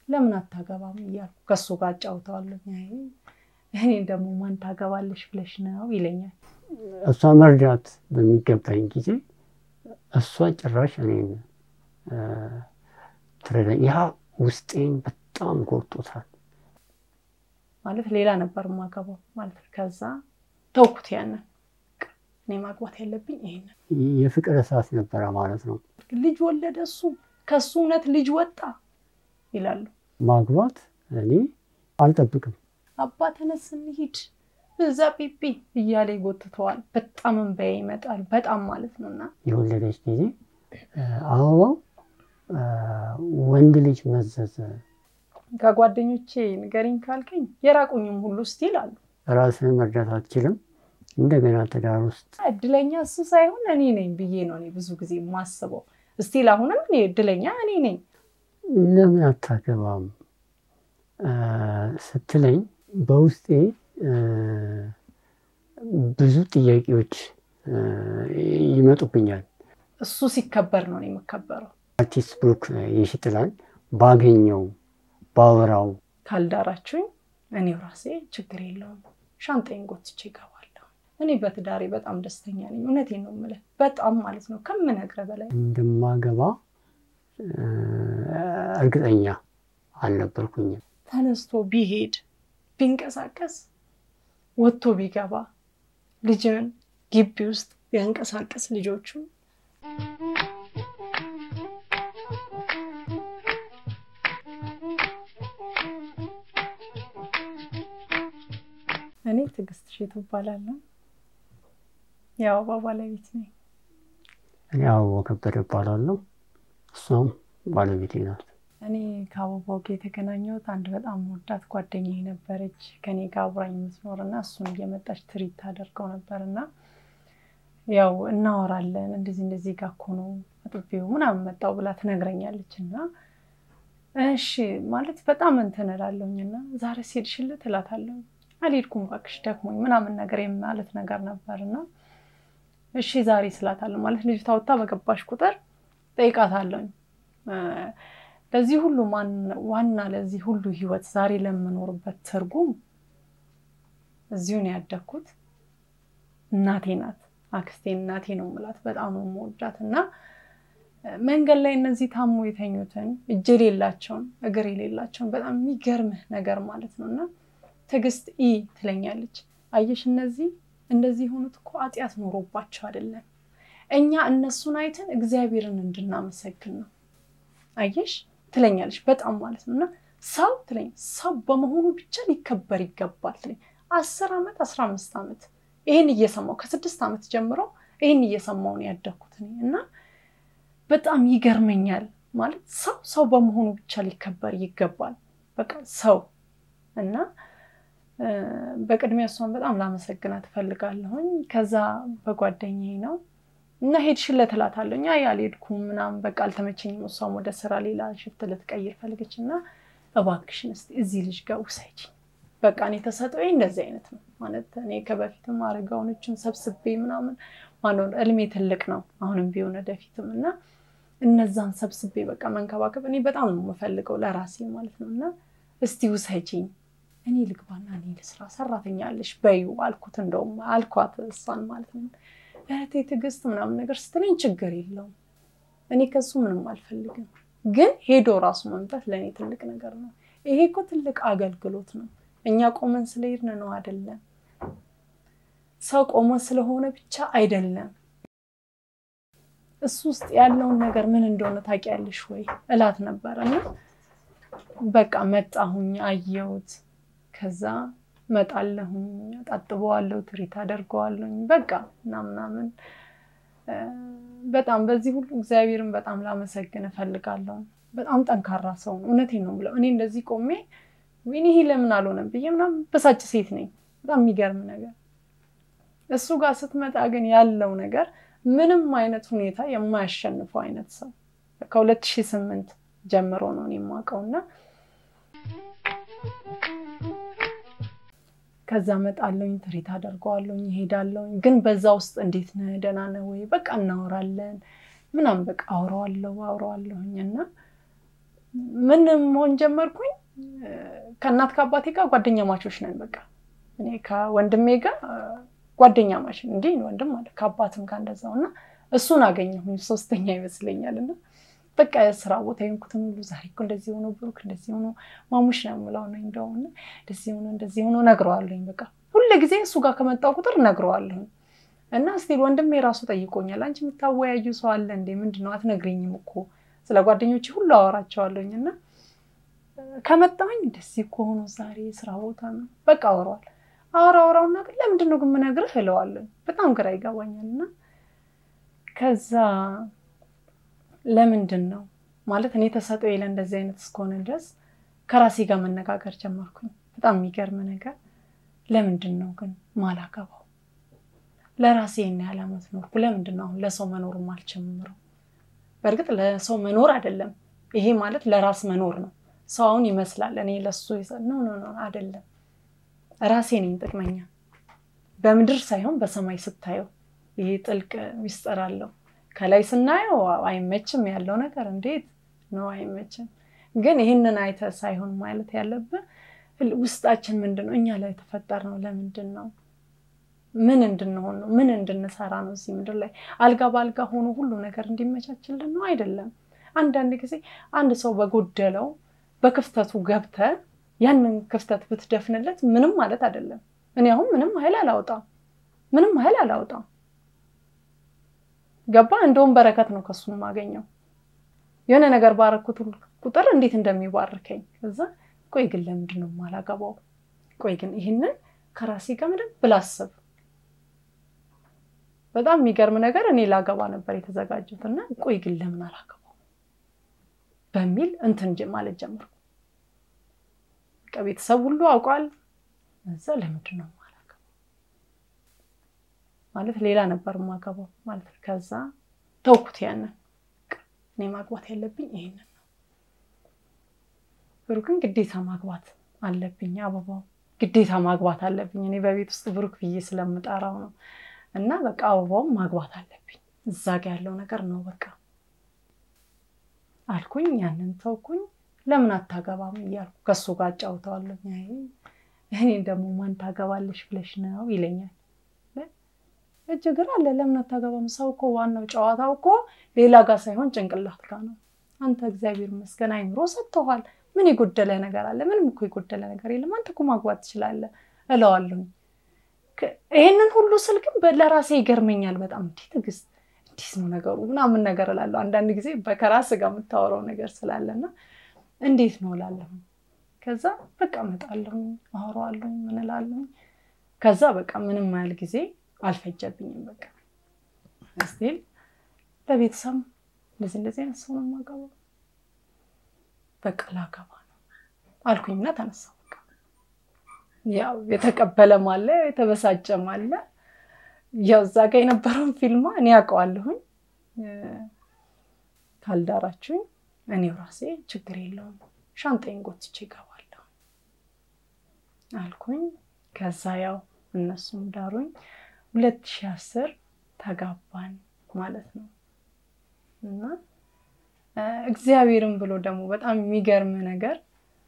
ለምን አታገባም እያልኩ ከሱ ጋር አጫውተዋለሁ። እኔ ደግሞ ማን ታገባለሽ ብለሽ ነው ይለኛል። እሷ መርዳት በሚገባኝ ጊዜ እሷ ጭራሽ እኔን ትረዳኝ። ያ ውስጤን በጣም ጎድቶታል። ማለት ሌላ ነበር የማገባው ማለት ከዛ ተውኩት። ያንን እኔ ማግባት ያለብኝ ይሄንን የፍቅር እሳት ነበረ ማለት ነው። ልጅ ወለደ እሱ ከሱ እውነት ልጅ ወጣ ይላሉ። ማግባት እኔ አልጠብቅም። አባ ተነስ እንሂድ እዛ ፒፒ እያለ ይጎትተዋል። በጣም እንባዬ ይመጣል። በጣም ማለት ነው እና የወለደች ጊዜ አበባው ወንድ ልጅ መዘዘ። ከጓደኞቼ ንገሪኝ ካልከኝ የራቁኝም ሁሉ ስቲል አሉ። ራስህን መርዳት አትችልም። እንደገና ትዳር ውስጥ እድለኛ እሱ ሳይሆን እኔ ነኝ ብዬ ነው እኔ ብዙ ጊዜ የማስበው። ስቲል አሁንም እኔ እድለኛ እኔ ነኝ። ለምን አታገባም ስትለኝ በውስጤ ብዙ ጥያቄዎች ይመጡብኛል። እሱ ሲከበር ነው እኔ የምከበረው። አርቲስት ብሩክ የሽጥላን ባገኘው ባወራው ካልዳራችሁኝ እኔው ራሴ ችግር የለውም ሻንጣዬን ጎትቼ እገባለሁ። እኔ በትዳሬ በጣም ደስተኛ ነኝ። እውነቴን ነው የምልህ፣ በጣም ማለት ነው ከምነግርህ በላይ እንደማገባ እርግጠኛ አልነበርኩኝም። ተነስቶ ቢሄድ ቢንቀሳቀስ ወጥቶ ቢገባ ልጅን ግቢ ውስጥ ቢያንቀሳቀስ ልጆቹ እኔ ትዕግስት እሸቱ እባላለሁ። የአበባ ባለቤት ነኝ። እኔ አበባው ከበደ እባላለሁ። እሷም ባለቤቴ ናት። እኔ ከአበባው ጋር የተገናኘሁት አንድ በጣም ወዳት ጓደኛዬ ነበረች ከኔ ጋር አብራኝ የምትኖር እና እሱን እየመጣች ትሪት ታደርገው ነበር እና ያው እናወራለን እንደዚህ እንደዚህ ጋር እኮ ነው አጥቤው ምናምን መጣው ብላ ትነግረኛለች እና እሺ ማለት በጣም እንትን እላለሁኝ እና ዛሬ ሄድሽለት እላታለሁ። አልሄድኩም እባክሽ ደክሞኝ ምናምን ነገር የማለት ነገር ነበር እና እሺ ዛሬ ስላታለሁ ማለት ልጅቷ ወጥታ በገባሽ ቁጥር ጠይቃታለሁኝ ለዚህ ሁሉ ዋና ለዚህ ሁሉ ህይወት ዛሬ ለምኖርበት ትርጉም እዚሁ ነው ያደግኩት። እናቴ ናት፣ አክስቴ እናቴ ነው የምላት። በጣም ነው የምወዳት እና መንገድ ላይ እነዚህ ታሞ የተኙትን እጅ የሌላቸውን እግር የሌላቸውን በጣም የሚገርምህ ነገር ማለት ነው እና ትዕግስት ኢ ትለኛለች። አየሽ እነዚህ እንደዚህ የሆኑት እኮ ኃጢአት ኖሮባቸው አይደለም፣ እኛ እነሱን አይተን እግዚአብሔርን እንድናመሰግን ነው። አየሽ ትለኛለች በጣም ማለት ነው እና ሰው ትለኝ ሰው በመሆኑ ብቻ ሊከበር ይገባል ትለኝ። አስር ዓመት አስራ አምስት ዓመት ይህን እየሰማው ከስድስት ዓመት ጀምሮ ይህን እየሰማው ነው ያደግኩት እና በጣም ይገርመኛል። ማለት ሰው ሰው በመሆኑ ብቻ ሊከበር ይገባል። በቃ ሰው እና በቅድሚያ እሷን በጣም ላመሰግናት እፈልጋለሁኝ። ከዛ በጓደኛዬ ነው እና ሄድሽለት እላታለሁ። አይ አልሄድኩም ምናምን በቃ አልተመቸኝም። እሷም ወደ ስራ ሌላ ሽፍት ልትቀይር ፈልገች እና እባክሽን እስኪ እዚህ ልጅ ጋር ውሰጂኝ። በቃ እኔ ተሰጥኦዬ እንደዚህ አይነት ነው ማለት እኔ ከበፊትም አረጋውኖችን ሰብስቤ ምናምን ማኖር እልሜ ትልቅ ነው አሁንም ቢሆን ወደፊትም እና እነዛን ሰብስቤ በቃ መንከባከብ እኔ በጣም ነው የምፈልገው ለራሴ ማለት ነው እና እስቲ ውሰጂኝ እኔ ልግባና እኔ ልስራ ሰራተኛ አለሽ በይው አልኩት። እንደውም አልኳት እሷን ማለት ነው እህቴ ትዕግስት ምናምን ነገር ስትለኝ ችግር የለውም እኔ ከሱ ምንም አልፈልግም፣ ግን ሄዶ ራሱ መምጣት ለእኔ ትልቅ ነገር ነው። ይሄ እኮ ትልቅ አገልግሎት ነው። እኛ ቆመን ስለሄድን ነው አይደለም። ሰው ቆመ ስለሆነ ብቻ አይደለም። እሱ ውስጥ ያለውን ነገር ምን እንደሆነ ታውቂያለሽ ወይ እላት ነበረ እና በቃ መጣሁኝ፣ አየሁት። ከዛ መጣለሁኝ፣ አጣጥበዋለሁ፣ ትሪት አደርገዋለሁኝ በቃ እና ምናምን በጣም በዚህ ሁሉ እግዚአብሔርን በጣም ላመሰግን እፈልጋለሁ። በጣም ጠንካራ ሰው ነው። እውነቴን ነው ብለው እኔ እንደዚህ ቆሜ ወይኔ ይሄ ለምን አልሆነም ብዬ ምናምን በሳጭ ሴት ነኝ። በጣም የሚገርም ነገር እሱ ጋር ስትመጣ ግን ያለው ነገር ምንም አይነት ሁኔታ የማያሸንፈው አይነት ሰው ከሁለት ሺህ ስምንት ጀምሮ ነው እኔ የማውቀው እና ከዛ መጣለኝ ትሪት አደርገዋለኝ ይሄዳለኝ። ግን በዛ ውስጥ እንዴት ነህ ደህና ነህ ወይ በቃ እናወራለን ምናምን በቃ አውረዋለሁ አውረዋለሁኝ እና ምን መሆን ጀመርኩኝ? ከእናት ከአባቴ ጋር ጓደኛ ማቾች ነን። በቃ እኔ ከወንድሜ ጋር ጓደኛ ማች እንዲህ ወንድም አለ ከአባትም ጋር እንደዛው እና እሱን አገኘሁኝ ሶስተኛ ይመስለኛል እና በቃ የስራ ቦታ የሆንኩትን ሁሉ ዛሬ እኮ እንደዚህ ሆኖ ብሩክ እንደዚህ ሆኖ ማሙሽ ነው የምለው ነው እንደውም እንደዚህ ሆኖ እንደዚህ ሆኖ ነግረዋለሁኝ። በቃ ሁሉ ጊዜ እሱ ጋር ከመጣው ቁጥር ነግረዋለሁኝ እና ስቲል ወንድሜ ራሱ ጠይቆኛል። አንቺ የምታወያዩ ሰው አለ እንዴ? ምንድን ነው አትነግሪኝም እኮ ስለ ጓደኞች ሁሉ አወራቸዋለሁኝ እና ከመጣሁኝ እንደዚህ እኮ ሆኖ ዛሬ ስራ ቦታ ነው በቃ አወራዋል አወራ አወራውና ግን ለምንድን ነው ግን የምነግርህ እለዋለሁ። በጣም ግራ ይገባኛል እና ከዛ ለምንድን ነው ማለት እኔ ተሰጠው የለ እንደዚህ አይነት እስከሆነ ድረስ ከራሴ ጋር መነጋገር ጀመርኩኝ። በጣም የሚገርም ነገር ለምንድን ነው ግን ማላገባው? ለራሴ እና ያለ ዓመት ኖርኩ። ለምንድን ነው አሁን ለሰው መኖር አልጀምረው? በእርግጥ ለሰው መኖር አይደለም ይሄ ማለት ለራስ መኖር ነው። ሰው አሁን ይመስላል እኔ ለሱ ኖ ኖ ኖ አይደለም። ራሴ ነኝ ጥቅመኛ። በምድር ሳይሆን በሰማይ ስታየው ይሄ ጥልቅ ሚስጥር አለው። ከላይ ስናየው አይመችም ያለው ነገር እንዴት ነው አይመችም። ግን ይህንን አይተ ሳይሆን ማለት ያለብን ውስጣችን ምንድን ነው እኛ ላይ የተፈጠር ነው ለምንድን ነው ምን እንድንሆን ነው ምን እንድንሰራ ነው እዚህ ምድር ላይ አልጋ በአልጋ ሆኖ ሁሉ ነገር እንዲመቻችልን ነው አይደለም። አንዳንድ ጊዜ አንድ ሰው በጎደለው በክፍተቱ ገብተ ያንን ክፍተት ብትደፍንለት ምንም ማለት አይደለም። እኔ አሁን ምንም ኃይል አላወጣም፣ ምንም ኃይል አላወጣም። ገባ እንደውም በረከት ነው ከሱ የማገኘው። የሆነ ነገር ባረኩት ቁጥር እንዴት እንደሚባርከኝ እዛ ቆይ ግን ለምንድን ነው የማላገባው? ቆይ ግን ይህንን ከራሴ ጋር ምንም ብላስብ በጣም የሚገርም ነገር እኔ ላገባ ነበር የተዘጋጀሁት እና ቆይ ግን ለምን አላገባው በሚል እንትን ማለት ጀመርኩ። ቤተሰብ ሁሉ አውቋል። እዛ ለምንድን ነው የማላገባው ማለት ሌላ ነበር የማገባው ማለት ነው። ከዛ ተውኩት ያንን እኔ ማግባት ያለብኝ ይሄንን ነው። ብሩክን ግዴታ ማግባት አለብኝ። አበባው ግዴታ ማግባት አለብኝ። እኔ በቤት ውስጥ ብሩክ ብዬ ስለምጠራው ነው። እና በቃ አበባውም ማግባት አለብኝ። እዛ ጋ ያለው ነገር ነው በቃ አልኩኝ። ያንን ተውኩኝ። ለምን አታገባም እያልኩ ከሱ ጋር አጫውተዋለሁ። እኔ ደግሞ ማን ታገባለሽ ብለሽ ነው ይለኛል። እጅግር አለ ለምን አታገባም? ሰው እኮ ዋናው ጨዋታው እኮ ሌላ ጋር ሳይሆን ጭንቅላት ጋር ነው። አንተ እግዚአብሔር ይመስገን አይምሮ ሰጥተዋል። ምን የጎደለ ነገር አለ? ምንም እኮ የጎደለ ነገር የለም። አንተ እኮ ማግባት ትችላለህ እለዋለሁ። ይሄንን ሁሉ ስል ግን ለራሴ ይገርመኛል በጣም እንዲህ ትዕግስት እንዲህ ነው ነገሩ ምናምን ነገር እላለሁ። አንዳንድ ጊዜ ከራስ ጋር የምታወራው ነገር ስላለና እንዴት ነው እላለሁ። ከዛ በቃ እመጣለሁ፣ አወራዋለሁ፣ ምን እላለሁ። ከዛ በቃ ምንም ያህል ጊዜ አልፈጀብኝም። በቃ ስቲል ለቤተሰብ እንደዚህ እንደዚህ አይነት ሰው ነው የማገባው፣ በቃ ላገባ ነው አልኩኝና ተነሳሁ። በቃ ያው የተቀበለም አለ የተበሳጨም አለ። ያው እዛ ጋ የነበረውን ፊልማ እኔ ያውቀዋለሁኝ። ካልዳራችሁኝ እኔው ራሴ ችግር የለውም ሻንጣዬን ጎትቼ እገባለሁ አልኩኝ። ከዛ ያው እነሱም ዳሩኝ። ሁለት ሺህ አስር ተጋባን ማለት ነው። እና እግዚአብሔርን ብሎ ደግሞ በጣም የሚገርም ነገር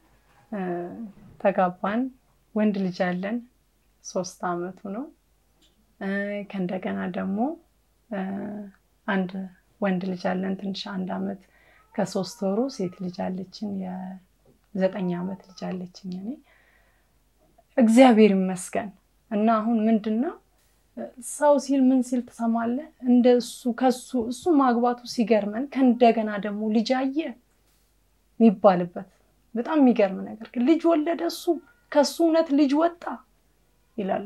ተጋባን። ወንድ ልጅ አለን፣ ሶስት አመቱ ነው። ከእንደገና ደግሞ አንድ ወንድ ልጅ አለን ትንሽ አንድ አመት ከሶስት ወሩ ሴት ልጅ አለችን፣ የዘጠኝ አመት ልጅ አለችኝ እኔ እግዚአብሔር ይመስገን። እና አሁን ምንድን ነው ሰው ሲል ምን ሲል ትሰማለህ? እንደ እሱ ከሱ እሱ ማግባቱ ሲገርመን ከእንደገና ደግሞ ልጅ አየ የሚባልበት በጣም የሚገርም ነገር ግን ልጅ ወለደ እሱ ከሱ እውነት ልጅ ወጣ ይላሉ።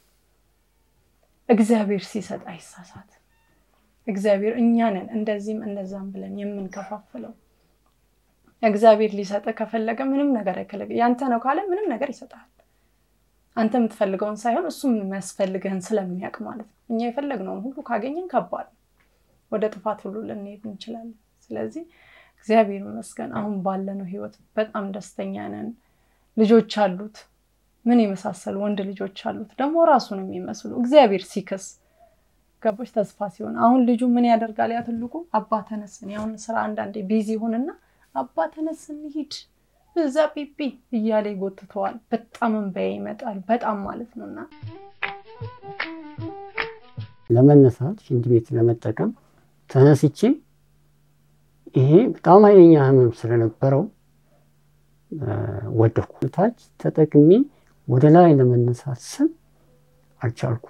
እግዚአብሔር ሲሰጥ አይሳሳት። እግዚአብሔር እኛ ነን እንደዚህም እንደዛም ብለን የምንከፋፍለው። እግዚአብሔር ሊሰጥ ከፈለገ ምንም ነገር አይከለግ ያንተ ነው ካለ ምንም ነገር ይሰጣል። አንተ የምትፈልገውን ሳይሆን እሱ የሚያስፈልግህን ስለሚያውቅ ማለት ነው። እኛ የፈለግነውን ሁሉ ካገኘን ከባድ ነው፣ ወደ ጥፋት ሁሉ ልንሄድ እንችላለን። ስለዚህ እግዚአብሔር ይመስገን አሁን ባለነው ህይወት በጣም ደስተኛ ነን። ልጆች አሉት፣ ምን የመሳሰሉ ወንድ ልጆች አሉት፣ ደግሞ ራሱን የሚመስሉ እግዚአብሔር ሲክስ ገቦች ተስፋ ሲሆን አሁን ልጁ ምን ያደርጋል? ያ ትልቁ አባ ተነስ፣ እኔ አሁን ስራ አንዳንዴ ቢዚ ይሁንና አባ ተነስ እንሂድ እዛ ፒፒ እያለ ይጎትተዋል። በጣም እንባዬ ይመጣል። በጣም ማለት ነው እና ለመነሳት ሽንት ቤት ለመጠቀም ተነስቼ ይሄ በጣም ኃይለኛ ህመም ስለነበረው ወደኩ። ታች ተጠቅሜ ወደ ላይ ለመነሳት ስም አልቻልኩም።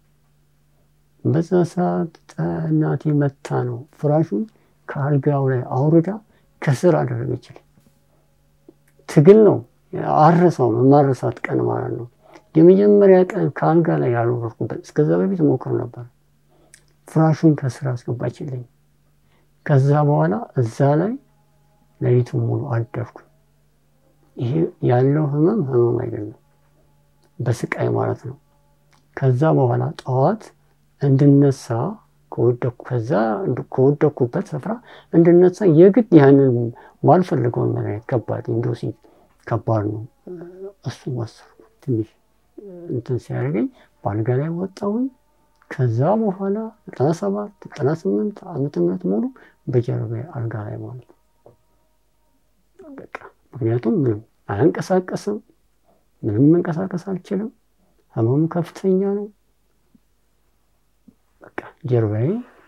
በዛ ሰዓት እናቴ መታ ነው ፍራሹን ከአልጋው ላይ አውርዳ ከስር አደረገችልኝ። ትግል ነው አረሳውም፣ የማረሳት ቀን ማለት ነው። የመጀመሪያ ቀን ከአልጋ ላይ ያልወረድኩበት። እስከዛ በፊት ሞክር ነበር። ፍራሹን ከስር አስገባችልኝ። ከዛ በኋላ እዛ ላይ ሌሊቱን ሙሉ አደርኩ። ይሄ ያለው ህመም ህመም አይደለም፣ በስቃይ ማለት ነው። ከዛ በኋላ ጠዋት እንድነሳ ከወደኩ ከዛ ከወደኩበት ስፍራ እንድነሳ የግድ ያንን ማልፈልገውን መድኃኒት ከባድ ኢንዶሲን ከባድ ነው። እሱን ወሰድኩ። ትንሽ እንትን ሲያደርገኝ በአልጋ ላይ ወጣሁኝ። ከዛ በኋላ ዘጠና ሰባት ዘጠና ስምንት ዓመተ ምህረት ሙሉ በጀርባ አልጋ ላይ ማለት ነው። በቃ ምክንያቱም ምንም አያንቀሳቀስም፣ ምንም መንቀሳቀስ አልችልም። ህመሙ ከፍተኛ ነው። በቃ ጀርባዬ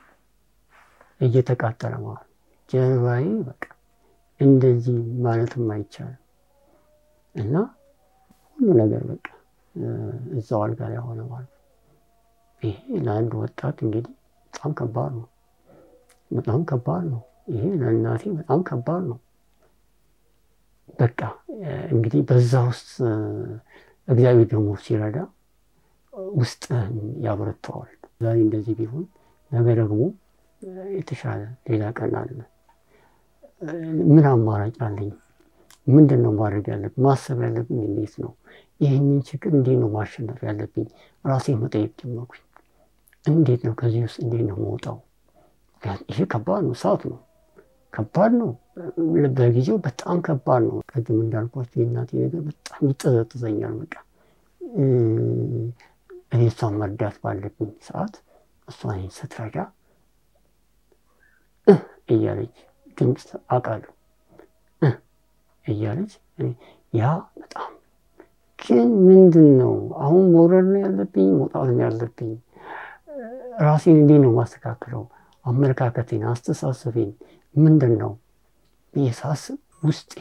እየተቃጠለ ማለት ነው። ጀርባዬ በቃ እንደዚህ ማለትም አይቻልም እና ሁሉ ነገር በቃ እዛው አልጋ ላይ ሆነ ማለት ነው። ይሄ ለአንድ ወጣት እንግዲህ በጣም ከባድ ነው። በጣም ከባድ ነው። ይሄ ለእናቴ በጣም ከባድ ነው። በቃ እንግዲህ በዛ ውስጥ እግዚአብሔር ደግሞ ሲረዳ ውስጥህን ያበረታዋል። ዛሬ እንደዚህ ቢሆን ነገ ደግሞ የተሻለ ሌላ ቀን አለ። ምን አማራጭ አለኝ? ምንድን ነው ማድረግ ያለብኝ? ማሰብ ያለብኝ እንዴት ነው ይህንን ችግር እንዴት ነው ማሸነፍ ያለብኝ? ራሴን መጠየቅ ጀመርኩኝ። እንዴት ነው ከዚህ ውስጥ እንዴት ነው መውጣው? ይሄ ከባድ ነው፣ እሳት ነው፣ ከባድ ነው። በጊዜው በጣም ከባድ ነው። ቅድም እንዳልኳቸው የእናቴ ነገር በጣም ይጠዘጥዘኛል። በቃ እኔ እሷን መርዳት ባለብኝ ሰዓት እሷን ስትረዳ እያለች ድምፅ አውቃለሁ እያለች ያ በጣም ግን ምንድን ነው አሁን መውረድ ነው ያለብኝ መውጣት ነው ያለብኝ ራሴን እንዴት ነው ማስተካከለው አመለካከቴን አስተሳሰቤን ምንድን ነው ብዬ ሳስብ ውስጤ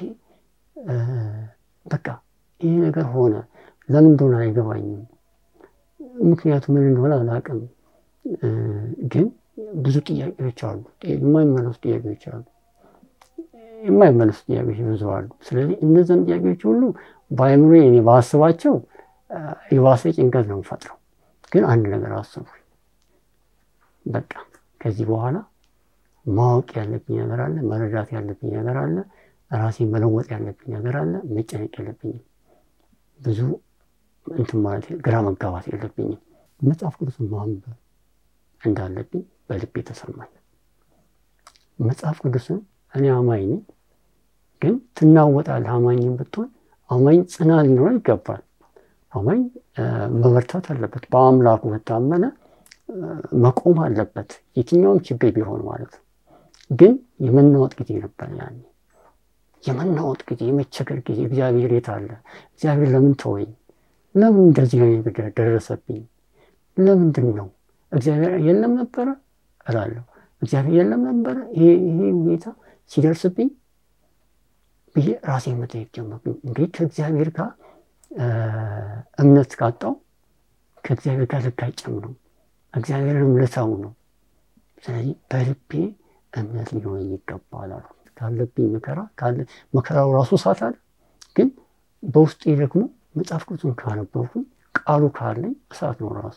በቃ ይህ ነገር ሆነ ለምን እንደሆነ አይገባኝም ምክንያቱ ምን እንደሆነ አላውቅም ግን ብዙ ጥያቄዎች አሉ የማይመለሱ ጥያቄዎች አሉ የማይመለሱ ጥያቄዎች ብዙ አሉ ስለዚህ እነዚያን ጥያቄዎች ሁሉ በአይምሮ እኔ ባስባቸው የባሰ ጭንቀት ነው ፈጥረው ግን አንድ ነገር አስቡ በቃ ከዚህ በኋላ ማወቅ ያለብኝ ነገር አለ መረዳት ያለብኝ ነገር አለ ራሴ መለወጥ ያለብኝ ነገር አለ መጨነቅ የለብኝም ብዙ እንትን ማለት ግራ መጋባት የለብኝም መጽሐፍ ቅዱስን ማንበብ እንዳለብኝ በልቤ ተሰማኝ መጽሐፍ ቅዱስን እኔ አማኝ ነኝ ግን ትናወጣለህ አማኝም ብትሆን አማኝ ጽናት ሊኖረው ይገባል አማኝ መበርታት አለበት በአምላኩ ከታመነ መቆም አለበት የትኛውም ችግር ቢሆን ማለት ነው ግን የመናወጥ ጊዜ ነበር ያኔ የመናወጥ ጊዜ የመቸገር ጊዜ እግዚአብሔር የት አለ እግዚአብሔር ለምን ተወኝ ለምን እንደዚህ ነገር ደረሰብኝ ለምንድን ነው እግዚአብሔር የለም ነበረ እላለሁ እግዚአብሔር የለም ነበረ ይሄ ሁኔታ ሲደርስብኝ ብዬ ራሴን መጠየቅ ጀመርኩኝ እንግዲህ ከእግዚአብሔር ጋር እምነት ካጣው ከእግዚአብሔር ጋር ልጋጨም ነው እግዚአብሔርንም ልተው ነው ስለዚህ በልቤ እምነት ሊሆን ይገባል አሉ ካለብኝ መከራ መከራው ራሱ እሳት አለ ግን በውስጤ ደግሞ መጽሐፍ ቅዱስን ካነበብኩኝ ቃሉ ካለኝ እሳት ነው ራሱ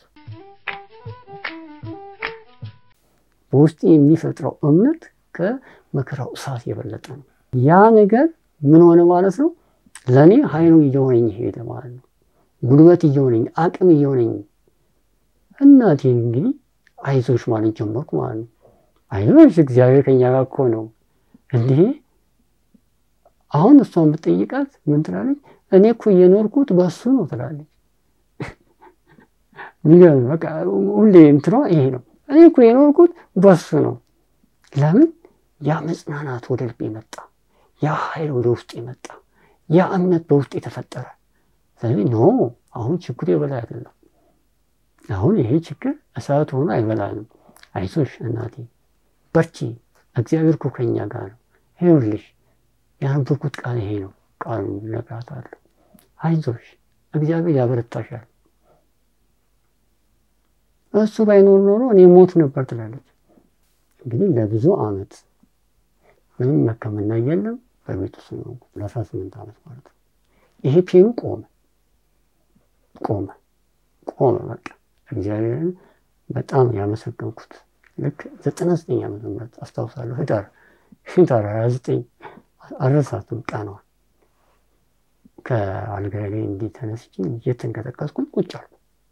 በውስጤ የሚፈጥረው እምነት ከመከራው እሳት የበለጠ ነው ያ ነገር ምን ሆነ ማለት ነው ለእኔ ሀይሉ እየሆነኝ ሄደ ማለት ነው ጉልበት እየሆነኝ አቅም እየሆነኝ እናቴን እንግዲህ አይዞሽ ማለት ጀመርኩ ማለት ነው አይዞሽ እግዚአብሔር ከኛ ጋር እኮ ነው እንዲህ አሁን እሷን ብጠይቃት ምን ትላለች እኔ እኮ እየኖርኩት በሱ ነው ትላለች በቃ ሁሌ እንትኗ ይሄ ነው እኔ እኮ የኖርኩት በሱ ነው ለምን ያ መጽናናት ወደ ልቤ መጣ ያ ኃይል ወደ ውስጥ የመጣ ያ እምነት በውስጥ የተፈጠረ ስለዚህ ኖ አሁን ችግሩ የበላይ አይደለም። አሁን ይሄ ችግር እሳት ሆኖ አይበላንም። አይዞሽ እናቴ በርቺ፣ እግዚአብሔር እኮ ከኛ ጋር ነው። ይኸውልሽ ያነበብኩት ቃል ይሄ ነው። ቃሉ እነግራታለሁ። አይዞሽ እግዚአብሔር ያበረታሻል። እሱ ባይኖር ኖሮ እኔ ሞት ነበር ትላለች። እንግዲህ ለብዙ ዓመት ምንም ሕክምና የለም በቤት ውስጥ ነው ለአስራ ስምንት ዓመት ማለት ነው። ይሄ ፔኑ ቆመ ቆመ ቆመ። በቃ እግዚአብሔርን በጣም ያመሰገንኩት ልክ ዘጠና ዘጠኝ ዓመተ ምህረት አስታውሳለሁ ህዳር ህዳር ሀያ ዘጠኝ አልረሳትም ቀኗን ከአልጋዬ ላይ እንዲህ ተነስቼ እየተንቀጠቀስኩኝ ቁጭ አልኩ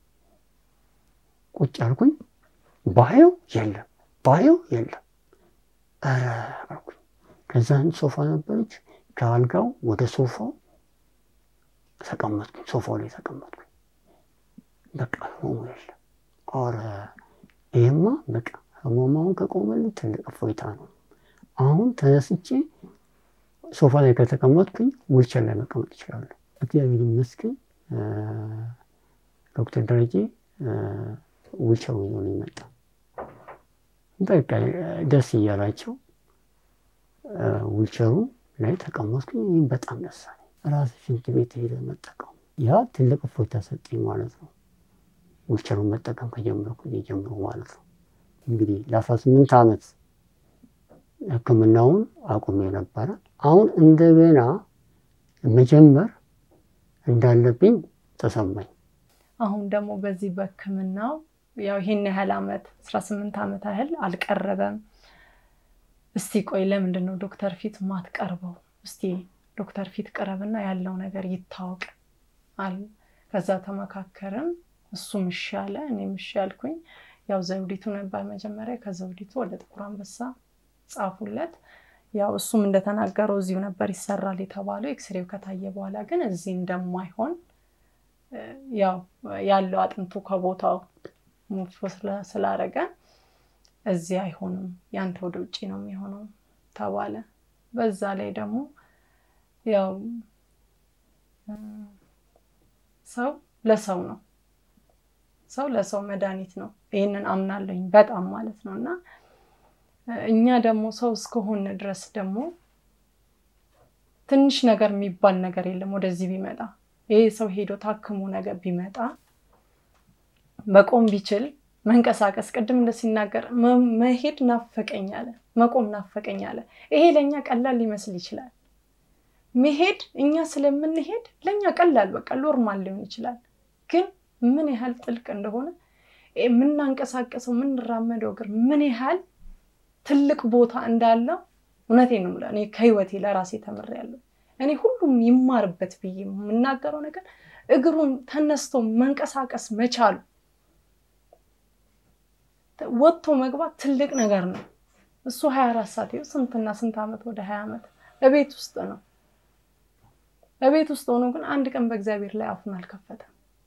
ቁጭ አልኩኝ። ባየው የለም ባየው የለም ኧረ አልኩኝ። ከዛን ሶፋ ነበረች ከአልጋው ወደ ሶፋው ተቀመጥኩኝ። ሶፋው ላይ ተቀመጥኩኝ። በቃ ህመሙ የለም። ኧረ ይህማ በቃ ህመማውን ከቆመልኝ ትልቅ እፎይታ ነው። አሁን ተነስቼ ሶፋ ላይ ከተቀመጥኩኝ ውልቸር ላይ መቀመጥ ይችላለሁ። እግዚአብሔር ይመስገን ዶክተር ደረጀ ውልቸሩ ይዞ ነው የመጣ። በቃ ደስ እያላቸው ውልቸሩ ላይ ተቀመጥኩኝ። ይህም በጣም ደስ አለኝ። ራስ ሽንት ቤት ሄደ መጠቀም ያ ትልቅ እፎይታ ሰጠኝ ማለት ነው። ውልቸሩን መጠቀም ከጀመርኩ ጀምሮ ማለት ነው። እንግዲህ ለአስራ ስምንት ዓመት ሕክምናውን አቁሜ ነበረ። አሁን እንደገና መጀመር እንዳለብኝ ተሰማኝ። አሁን ደግሞ በዚህ በሕክምናው ያው ይህን ያህል ዓመት አስራ ስምንት ዓመት ያህል አልቀረበም። እስቲ ቆይ ለምንድን ነው ዶክተር ፊት ማትቀርበው? እስቲ ዶክተር ፊት ቅረብና ያለው ነገር ይታወቅ አለ። ከዛ ተመካከርን። እሱም እሺ አለ፣ እኔም እሺ አልኩኝ። ያው ዘውዲቱ ነበር መጀመሪያ። ከዘውዲቱ ወደ ጥቁር አንበሳ ጻፉለት። ያው እሱም እንደተናገረው እዚሁ ነበር ይሰራል የተባለው። ኤክስሬው ከታየ በኋላ ግን እዚህ እንደማይሆን ያው ያለው አጥንቱ ከቦታው ሙፎ ስላረገ እዚህ አይሆንም፣ ያንተ ወደ ውጭ ነው የሚሆነው ተባለ። በዛ ላይ ደግሞ ያው ሰው ለሰው ነው፣ ሰው ለሰው መድኃኒት ነው። ይህንን አምናለሁኝ በጣም ማለት ነው እና እኛ ደግሞ ሰው እስከሆነ ድረስ ደግሞ ትንሽ ነገር የሚባል ነገር የለም። ወደዚህ ቢመጣ ይሄ ሰው ሄዶ ታክሞ ነገር ቢመጣ መቆም ቢችል መንቀሳቀስ፣ ቅድም እንደ ሲናገር መሄድ ናፈቀኝ አለ፣ መቆም ናፈቀኝ አለ። ይሄ ለእኛ ቀላል ሊመስል ይችላል። መሄድ እኛ ስለምንሄድ ለእኛ ቀላል በቃ ኖርማል ሊሆን ይችላል። ግን ምን ያህል ጥልቅ እንደሆነ የምናንቀሳቀሰው የምንራመደው እግር ምን ያህል ትልቅ ቦታ እንዳለው እውነቴን ነው የምለው። እኔ ከህይወቴ ለራሴ ተምሬያለሁ። እኔ ሁሉም ይማርበት ብዬ የምናገረው ነገር እግሩን ተነስቶ መንቀሳቀስ መቻሉ ወጥቶ መግባት ትልቅ ነገር ነው። እሱ ሀያ አራት ሰዓት ይኸው ስንትና ስንት ዓመት ወደ ሀያ ዓመት እቤት ውስጥ ነው። እቤት ውስጥ ሆኖ ግን አንድ ቀን በእግዚአብሔር ላይ አፉን አልከፈተም።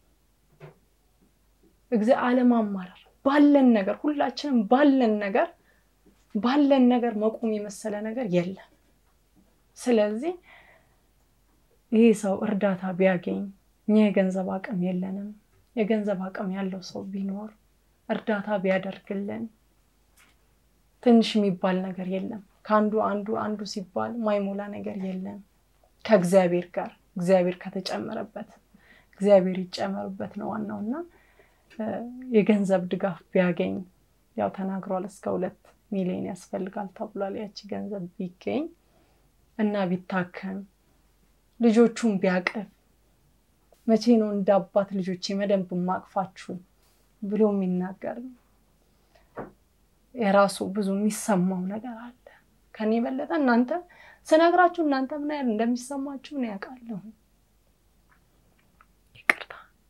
አለማማረር ባለን ነገር ሁላችንም ባለን ነገር ባለን ነገር መቆም የመሰለ ነገር የለም። ስለዚህ ይህ ሰው እርዳታ ቢያገኝ እኛ የገንዘብ አቅም የለንም። የገንዘብ አቅም ያለው ሰው ቢኖር እርዳታ ቢያደርግልን ትንሽ የሚባል ነገር የለም። ከአንዱ አንዱ አንዱ ሲባል ማይሞላ ነገር የለም። ከእግዚአብሔር ጋር እግዚአብሔር ከተጨመረበት እግዚአብሔር ይጨመርበት ነው ዋናው እና የገንዘብ ድጋፍ ቢያገኝ ያው ተናግሯል እስከ ሁለት ሚሊዮን ያስፈልጋል ተብሏል። ያቺ ገንዘብ ቢገኝ እና ቢታከም ልጆቹን ቢያቅፍ መቼ ነው እንደ አባት ልጆቼ መደንብ ማቅፋችሁ ብሎ የሚናገር ነው። የራሱ ብዙ የሚሰማው ነገር አለ። ከኔ የበለጠ እናንተ ስነግራችሁ እናንተ ምን ያህል እንደሚሰማችሁ ነው ያውቃለሁ። ይቅርታ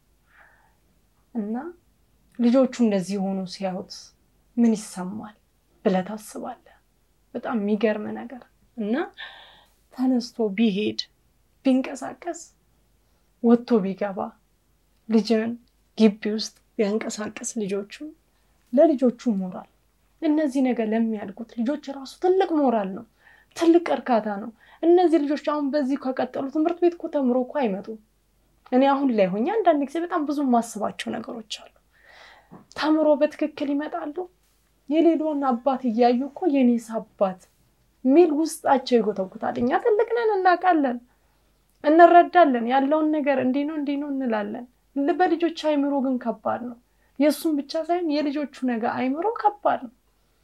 እና ልጆቹ እንደዚህ ሆኑ ሲያዩት ምን ይሰማል ብለህ ታስባለህ። በጣም የሚገርም ነገር እና ተነስቶ ቢሄድ ቢንቀሳቀስ ወጥቶ ቢገባ ልጅን ግቢ ውስጥ ቢያንቀሳቀስ ልጆቹን ለልጆቹ ሞራል እነዚህ ነገር ለሚያድጉት ልጆች ራሱ ትልቅ ሞራል ነው። ትልቅ እርካታ ነው። እነዚህ ልጆች አሁን በዚህ ከቀጠሉ ትምህርት ቤት እኮ ተምሮ እኮ አይመጡም። እኔ አሁን ላይ ሆኜ አንዳንድ ጊዜ በጣም ብዙ የማስባቸው ነገሮች አሉ። ተምሮ በትክክል ይመጣሉ። የሌላውን አባት እያዩ እኮ የኔስ አባት ሚል ውስጣቸው ይጎተጉታል። እኛ ትልቅ ነን፣ እናውቃለን፣ እንረዳለን። ያለውን ነገር እንዲህ ነው እንዲህ ነው እንላለን። በልጆች አይምሮ ግን ከባድ ነው። የእሱም ብቻ ሳይሆን የልጆቹ ነገር አይምሮ ከባድ ነው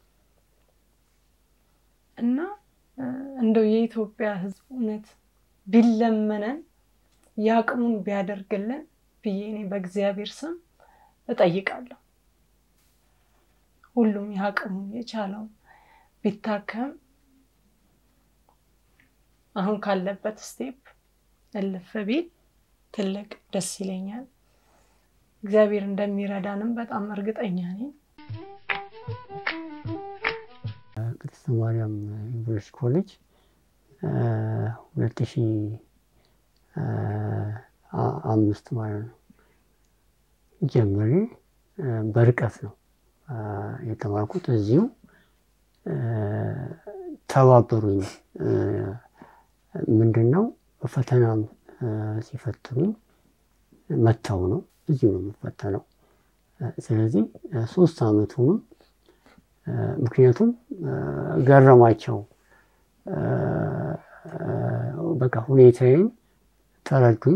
እና እንደው የኢትዮጵያ ሕዝብ እውነት ቢለመነን የአቅሙን ቢያደርግልን ብዬ እኔ በእግዚአብሔር ስም እጠይቃለሁ። ሁሉም የአቅሙን የቻለውን ቢታከም አሁን ካለበት ስቴፕ እልፍ ቢል ትልቅ ደስ ይለኛል። እግዚአብሔር እንደሚረዳንም በጣም እርግጠኛ ነኝ። ቅድስት ማርያም ዩኒቨርሲቲ ኮሌጅ ሁለት ሺ አምስት ማለት ነው ጀምሬ በርቀት ነው የተማርኩት። እዚሁ ተባበሩኝ። ምንድን ነው ፈተናም ሲፈትኑኝ መተው ነው እዚሁ ነው የምፈተነው። ስለዚህ ሶስት አመቱንም ምክንያቱም ገረማቸው። በቃ ሁኔታዬን ተረዱኝ።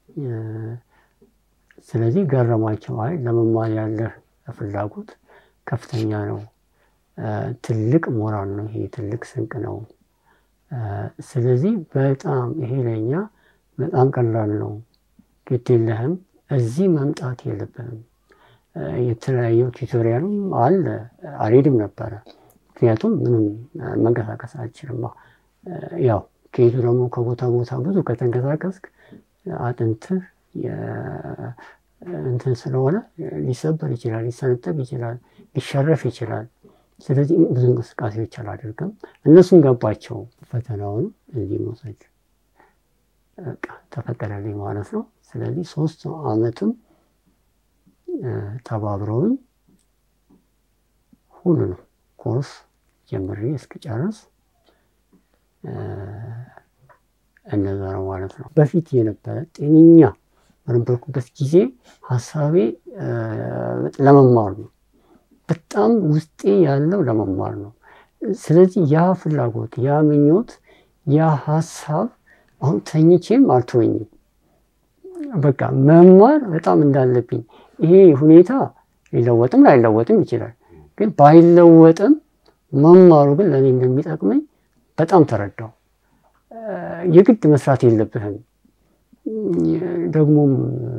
ስለዚህ ገረማቸው። አይ ለመማር ያለህ ፍላጎት ከፍተኛ ነው፣ ትልቅ ሞራል ነው፣ ይሄ ትልቅ ስንቅ ነው። ስለዚህ በጣም ይሄ ለእኛ በጣም ቀላል ነው፣ ግድ የለህም፣ እዚህ መምጣት የለብህም። የተለያየው ቱቶሪያልም አለ አልሄድም ነበረ፣ ምክንያቱም ምንም መንቀሳቀስ አልችልም። ያው ከሄዱ ደግሞ ከቦታ ቦታ ብዙ ከተንቀሳቀስክ አጥንትህ እንትን ስለሆነ ሊሰበር ይችላል፣ ሊሰነጠቅ ይችላል፣ ሊሸረፍ ይችላል። ስለዚህ ብዙ እንቅስቃሴዎች አላደርግም። እነሱም ገባቸው። ፈተናውን እዚህ መውሰድ በቃ ተፈቀደልኝ ማለት ነው። ስለዚህ ሶስት አመትም ተባብረውኝ ሁሉንም ኮርስ ጀምሬ እስክጨርስ እነዛ ነው ማለት ነው። በፊት የነበረ ጤነኛ በነበርኩበት ጊዜ ሀሳቤ ለመማር ነው። በጣም ውስጤ ያለው ለመማር ነው። ስለዚህ ያ ፍላጎት፣ ያ ምኞት፣ ያ ሀሳብ አሁን ተኝቼም አልተወኝም። በቃ መማር በጣም እንዳለብኝ ይሄ ሁኔታ ሊለወጥም ላይለወጥም ይችላል። ግን ባይለወጥም መማሩ ግን ለእኔ እንደሚጠቅመኝ በጣም ተረዳው። የግድ መስራት የለብህም ደግሞም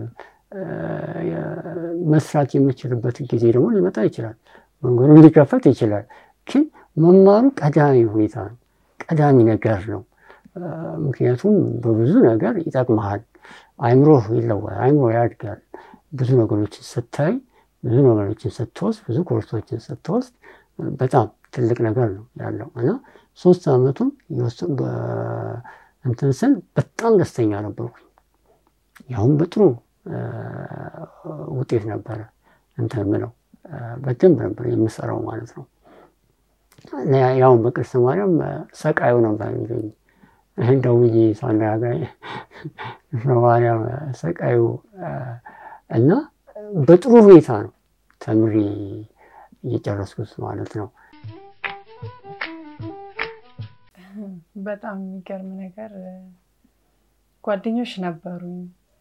መስራት የምችልበት ጊዜ ደግሞ ሊመጣ ይችላል። መንገዱ ሊከፈት ይችላል። ግን መማሩ ቀዳሚ ሁኔታ ነው፣ ቀዳሚ ነገር ነው። ምክንያቱም በብዙ ነገር ይጠቅመሃል። አይምሮህ ይለወጣል፣ አይምሮ ያድጋል። ብዙ ነገሮችን ስታይ፣ ብዙ ነገሮችን ስትወስድ፣ ብዙ ኮርሶችን ስትወስድ በጣም ትልቅ ነገር ነው ያለው እና ሶስት አመቱን እንትን ስል በጣም ደስተኛ ነበርኩኝ። ያሁን በጥሩ ውጤት ነበረ እንትን ምለው በደንብ ነበር የምሰራው ማለት ነው። ያሁን በቅድስት ማርያም ሰቃዩ ነበር የሚለኝ እንደውዬ ሳናገኝ ማርያም ሰቃዩ እና በጥሩ ሁኔታ ነው ተምሬ እየጨረስኩት ማለት ነው። በጣም የሚገርም ነገር ጓደኞች ነበሩኝ።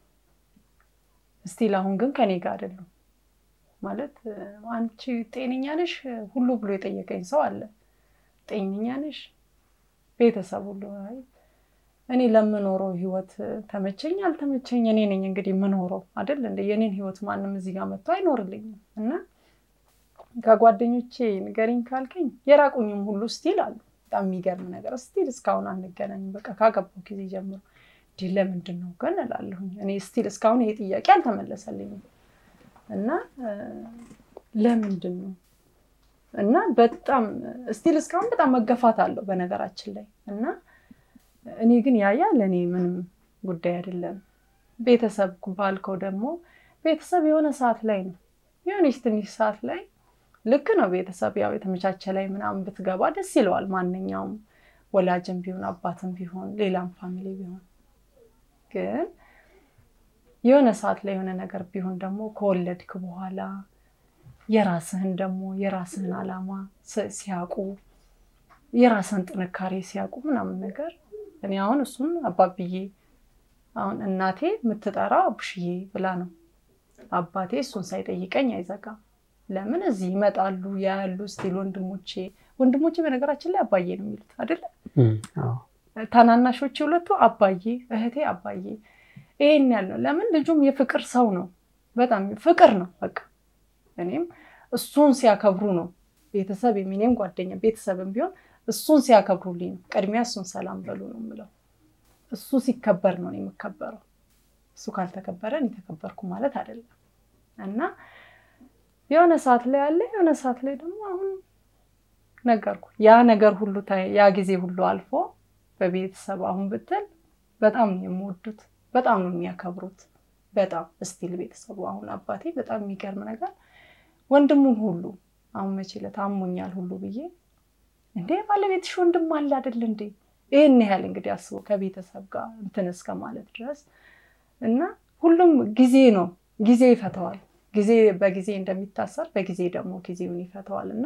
እስቲል አሁን ግን ከኔ ጋር አይደሉም። ማለት አንቺ ጤነኛ ነሽ ሁሉ ብሎ የጠየቀኝ ሰው አለ። ጤነኛ ነሽ ቤተሰብ ሁሉ እኔ ለምኖረው ህይወት ተመቸኝ አልተመቸኝ እኔ ነኝ እንግዲህ የምኖረው አይደል እንደ የኔን ህይወት ማንም እዚህ ጋር መጥቶ አይኖርልኝም። እና ከጓደኞቼ ንገሪኝ ካልከኝ የራቁኝም ሁሉ ስቲል አሉ። በጣም የሚገርም ነገር ስቲል እስካሁን አንገናኝም። በቃ ካገባው ጊዜ ጀምሮ እንዲህ ለምንድን ነው ግን እላለሁኝ። እኔ ስቲል እስካሁን ይሄ ጥያቄ አልተመለሰልኝም እና ለምንድን ነው እና በጣም ስቲል እስካሁን በጣም መገፋት አለው በነገራችን ላይ እና እኔ ግን ያያ ለእኔ ምንም ጉዳይ አይደለም። ቤተሰብ ባልከው ደግሞ ቤተሰብ የሆነ ሰዓት ላይ ነው የሆነች ትንሽ ሰዓት ላይ ልክ ነው። ቤተሰብ ያው የተመቻቸ ላይ ምናምን ብትገባ ደስ ይለዋል ማንኛውም ወላጅም ቢሆን አባትም ቢሆን ሌላም ፋሚሊ ቢሆን ግን የሆነ ሰዓት ላይ የሆነ ነገር ቢሆን ደግሞ ከወለድክ በኋላ የራስህን ደግሞ የራስህን ዓላማ ሲያውቁ የራስህን ጥንካሬ ሲያውቁ ምናምን ነገር እኔ አሁን እሱን አባብዬ አሁን እናቴ የምትጠራው አቡሽዬ ብላ ነው። አባቴ እሱን ሳይጠይቀኝ አይዘጋም። ለምን እዚህ ይመጣሉ ያያሉ ስቲል ወንድሞቼ ወንድሞቼ በነገራችን ላይ አባዬ ነው የሚሉት አይደለ? ታናናሾቼ ሁለቱ አባዬ፣ እህቴ አባዬ። ይሄን ያልነው ለምን ልጁም የፍቅር ሰው ነው። በጣም ፍቅር ነው በቃ። እኔም እሱን ሲያከብሩ ነው ቤተሰብ የሚኔም ጓደኛ ቤተሰብም ቢሆን እሱን ሲያከብሩልኝ ነው። ቅድሚያ እሱን ሰላም በሉ ነው የምለው። እሱ ሲከበር ነው የምከበረው። እሱ ካልተከበረ እኔ ተከበርኩ ማለት አይደለም። እና የሆነ ሰዓት ላይ አለ፣ የሆነ ሰዓት ላይ ደግሞ አሁን ነገርኩ ያ ነገር ሁሉ ያ ጊዜ ሁሉ አልፎ በቤተሰብ አሁን ብትል በጣም ነው የምወዱት፣ በጣም ነው የሚያከብሩት። በጣም እስቲል ቤተሰቡ አሁን አባቴ በጣም የሚገርም ነገር ወንድሙን ሁሉ አሁን መቼ ዕለት አሞኛል ሁሉ ብዬ እንዴ ባለቤትሽ ወንድም አለ አይደል እንዴ ይህን ያህል እንግዲህ አስበው ከቤተሰብ ጋር እንትን እስከ ማለት ድረስ እና ሁሉም ጊዜ ነው ጊዜ ይፈተዋል። ጊዜ በጊዜ እንደሚታሰር በጊዜ ደግሞ ጊዜውን ይፈተዋል እና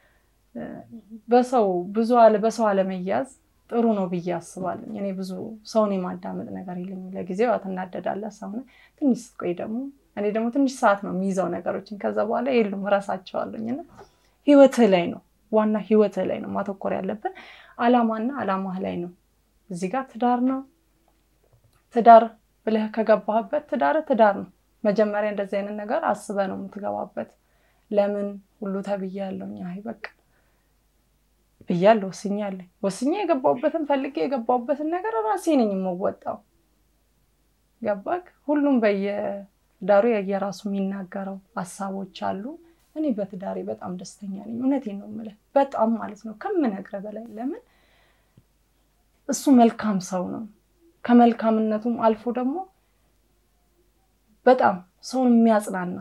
በሰው ብዙ በሰው አለመያዝ ጥሩ ነው ብዬ አስባለሁ። እኔ ብዙ ሰውን የማዳመጥ ነገር የለኝም። ለጊዜው ትናደዳለህ ሰው ትንሽ ስትቆይ ደግሞ እኔ ደግሞ ትንሽ ሰዓት ነው የሚይዘው ነገሮችን ከዛ በኋላ የሉም እረሳቸዋለሁኝ እና ህይወትህ ላይ ነው ዋና ህይወትህ ላይ ነው ማተኮር ያለብን። አላማና አላማህ ላይ ነው። እዚህ ጋር ትዳር ነው። ትዳር ብለህ ከገባህበት ትዳር ትዳር ነው። መጀመሪያ እንደዚህ አይነት ነገር አስበህ ነው የምትገባበት። ለምን ሁሉ ተብያለሁኝ። አይ በቃ ብያለሁ፣ ወስኛለሁ። ወስኜ የገባሁበትን ፈልጌ የገባሁበትን ነገር ራሴ ነኝ የምወጣው። ገባክ? ሁሉም በየዳሩ የየራሱ የሚናገረው ሀሳቦች አሉ። እኔ በትዳሬ በጣም ደስተኛ ነኝ። እውነቴን ነው የምልህ፣ በጣም ማለት ነው ከምነግርህ በላይ። ለምን እሱ መልካም ሰው ነው። ከመልካምነቱም አልፎ ደግሞ በጣም ሰውን የሚያጽናና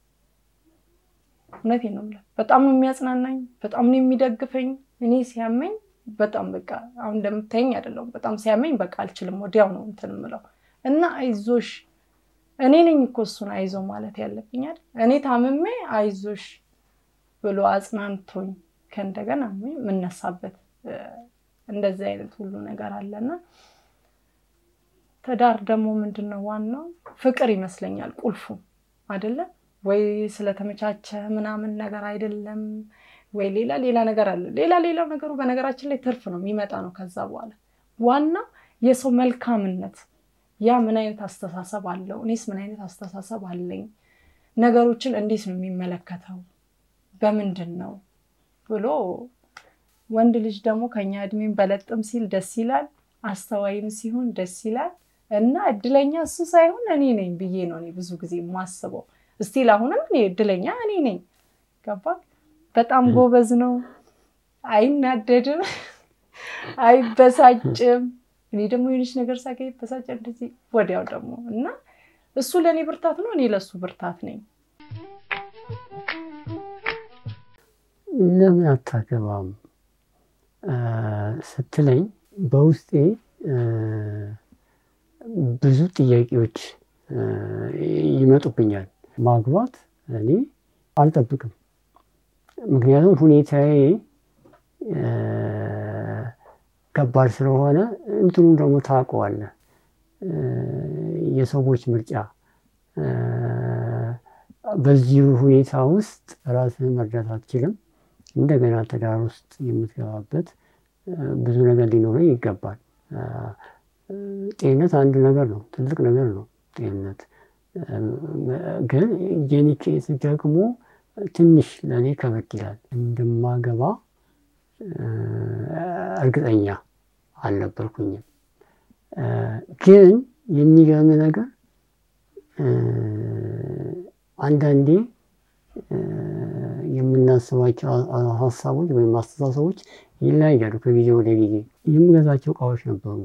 እውነቴን ነው የምልህ፣ በጣም ነው የሚያጽናናኝ፣ በጣም ነው የሚደግፈኝ። እኔ ሲያመኝ በጣም በቃ አሁን እንደምታየኝ አይደለሁም። በጣም ሲያመኝ በቃ አልችልም፣ ወዲያው ነው እንትን የምለው እና አይዞሽ እኔ ነኝ እኮ እሱን አይዞ ማለት ያለብኝ አይደል? እኔ ታምሜ አይዞሽ ብሎ አጽናንቶኝ ከእንደገና የምነሳበት እንደዚህ አይነት ሁሉ ነገር አለና ትዳር ደግሞ ምንድን ነው ዋናው ፍቅር ይመስለኛል ቁልፉ አይደለም ወይ ስለተመቻቸ ምናምን ነገር አይደለም ወይ ሌላ ሌላ ነገር አለ። ሌላ ሌላው ነገሩ በነገራችን ላይ ትርፍ ነው የሚመጣ ነው ከዛ በኋላ ዋናው የሰው መልካምነት ያ ምን አይነት አስተሳሰብ አለው? እኔስ ምን አይነት አስተሳሰብ አለኝ? ነገሮችን እንዴት ነው የሚመለከተው? በምንድን ነው ብሎ ወንድ ልጅ ደግሞ ከኛ እድሜን በለጥም ሲል ደስ ይላል፣ አስተዋይም ሲሆን ደስ ይላል። እና እድለኛ እሱ ሳይሆን እኔ ነኝ ብዬ ነው እኔ ብዙ ጊዜ የማስበው። እስቲል አሁንም እኔ እድለኛ እኔ ነኝ። ገባ? በጣም ጎበዝ ነው፣ አይናደድም፣ አይበሳጭም እኔ ደግሞ የሆነች ነገር ሳገኝ በሳጭ እንደዚህ ወዲያው ደግሞ እና እሱ ለእኔ ብርታት ነው፣ እኔ ለእሱ ብርታት ነኝ። ለምን አታገባም ስትለኝ በውስጤ ብዙ ጥያቄዎች ይመጡብኛል። ማግባት እኔ አልጠብቅም። ምክንያቱም ሁኔታዬ ከባድ ስለሆነ እንትኑን ደግሞ ታውቀዋለህ። የሰዎች ምርጫ በዚህ ሁኔታ ውስጥ ራስህን መርዳት አትችልም። እንደገና ትዳር ውስጥ የምትገባበት ብዙ ነገር ሊኖረኝ ይገባል። ጤንነት አንድ ነገር ነው፣ ትልቅ ነገር ነው ጤንነት። ግን የኔ ኬስ ደግሞ ትንሽ ለእኔ ከበድ ይላል። እንደማገባ እርግጠኛ አልነበርኩኝም። ግን የሚገርም ነገር አንዳንዴ የምናስባቸው ሀሳቦች ወይም አስተሳሰቦች ይለያያሉ ከጊዜ ወደ ጊዜ። የምገዛቸው እቃዎች ነበሩ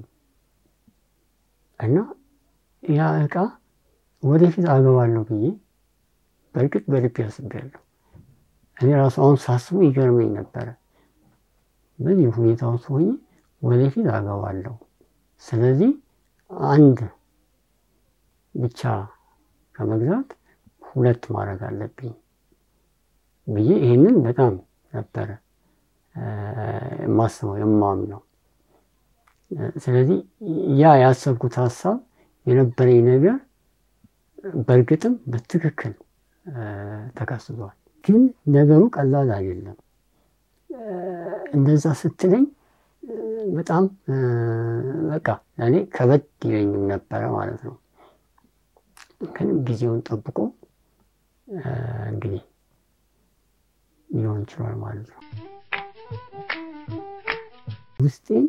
እና ያ እቃ ወደፊት አገባለሁ ብዬ በእርግጥ በልቤ አስቤያለሁ። እኔ ራሱ አሁን ሳስቡ ይገርመኝ ነበረ። በዚህ ሁኔታ ውስጥ ሆኜ ወደፊት አገባለሁ። ስለዚህ አንድ ብቻ ከመግዛት ሁለት ማድረግ አለብኝ ብዬ ይህንን በጣም ነበረ የማስበው የማምነው። ስለዚህ ያ ያሰብኩት ሀሳብ የነበረኝ ነገር በእርግጥም በትክክል ተከስቷል። ግን ነገሩ ቀላል አይደለም። እንደዛ ስትለኝ በጣም በቃ እኔ ከበድ ይለኝም ነበረ ማለት ነው። ግን ጊዜውን ጠብቆ እንግዲህ ሊሆን ይችላል ማለት ነው። ውስጤን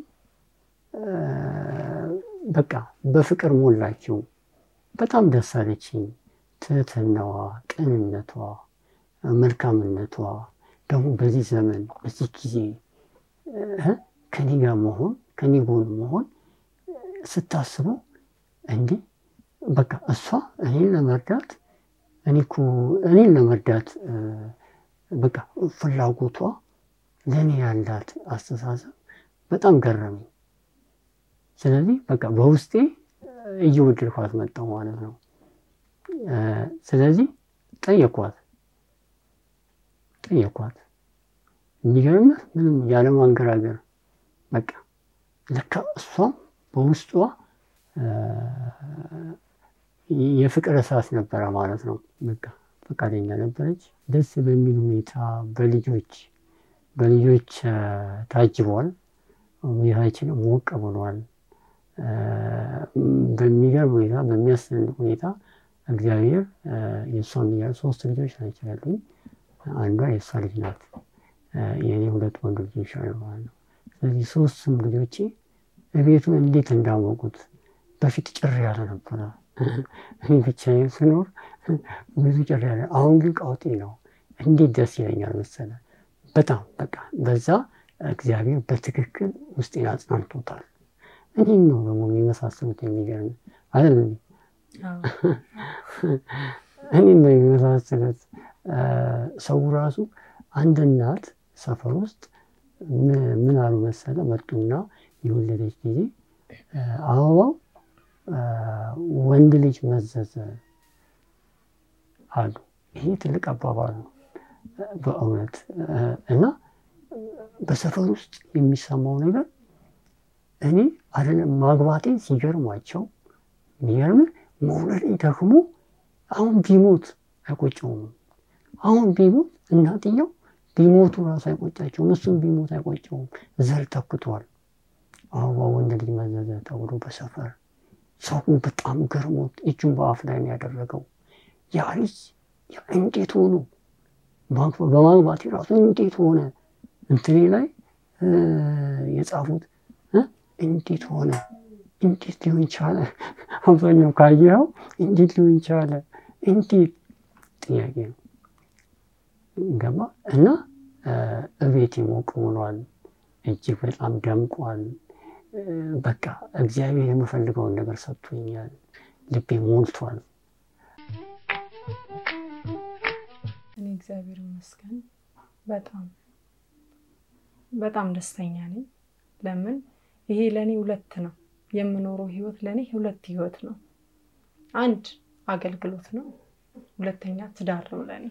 በቃ በፍቅር ሞላችው። በጣም ደስ አለችኝ። ትህትናዋ፣ ቅንነቷ፣ መልካምነቷ ደግሞ በዚህ ዘመን በዚህ ጊዜ ከኔ ጋር መሆን ከኔ ጎን መሆን ስታስበው እንዴ በቃ እሷ እኔን ለመርዳት እኔ እኮ እኔን ለመርዳት በቃ ፍላጎቷ ለእኔ ያላት አስተሳሰብ በጣም ገረመኝ። ስለዚህ በቃ በውስጤ እየወደድኳት መጣሁ ማለት ነው። ስለዚህ ጠየኳት ጠየኳት። የሚገርምህ ምንም ያለማንገራገር በቃ ለካ እሷም በውስጧ የፍቅር እሳት ነበረ ማለት ነው። በቃ ፈቃደኛ ነበረች። ደስ በሚል ሁኔታ በልጆች በልጆች ታጅቧል። ሁኔታችን ሞቅ ብሏል። በሚገርም ሁኔታ በሚያስደንቅ ሁኔታ እግዚአብሔር የእሷ ሚያ ሶስት ልጆች ናቸው ያሉኝ። አንዷ የእሷ ልጅ ናት። የእኔ ሁለት ወንድ ልጆች አሉ ማለት ነው። ስለዚህ ሶስቱም ልጆቼ ቤቱን እንዴት እንዳወቁት በፊት ጭር ያለ ነበረ። እኔ ብቻዬን ስኖር ብዙ ጭር ያለ፣ አሁን ግን ቀውጤ ነው። እንዴት ደስ ይለኛል መሰለ። በጣም በቃ በዛ እግዚአብሔር በትክክል ውስጤን አጽናንቶታል። እኔም ነው ደግሞ የሚመሳሰሉት የሚገርም አይደል? እኔም ነው የሚመሳሰሉት። ሰው ራሱ አንድ እናት ሰፈር ውስጥ ምን አሉ መሰለ፣ መጡና የወለደች ጊዜ አበባው ወንድ ልጅ መዘዘ አሉ። ይሄ ትልቅ አባባል ነው በእውነት እና በሰፈር ውስጥ የሚሰማው ነገር እኔ አይደለም ማግባቴ ሲገርማቸው የሚገርም መውለዴ ደግሞ አሁን ቢሞት አይቆጨውም። አሁን ቢሞት እናትየው ቢሞቱ ራሱ አይቆጫቸውም። እሱም ቢሞት አይቆጨውም። ዘር ተክቷል። አበባ ወንድ ልጅ መዘዘ ተብሎ በሰፈር ሰው በጣም ገርሞት እጁን በአፍ ላይ ነው ያደረገው። ያ ልጅ እንዴት ሆኖ በማግባቴ ራሱ እንዴት ሆነ እንትኔ ላይ የጻፉት እንዴት ሆነ እንዴት ሊሆን ቻለ? አብዛኛው ካየኸው እንዴት ሊሆን ቻለ? እንዴት ጥያቄ ነው ገባ እና እቤት ሞቅ ብሏል። እጅግ በጣም ደምቋል። በቃ እግዚአብሔር የምፈልገውን ነገር ሰጥቶኛል። ልቤ ሞልቷል። እኔ እግዚአብሔር ይመስገን በጣም በጣም ደስተኛ ነኝ። ለምን ይሄ ለእኔ ሁለት ነው የምኖረው ህይወት ለእኔ ሁለት ህይወት ነው። አንድ አገልግሎት ነው፣ ሁለተኛ ትዳር ነው ለእኔ።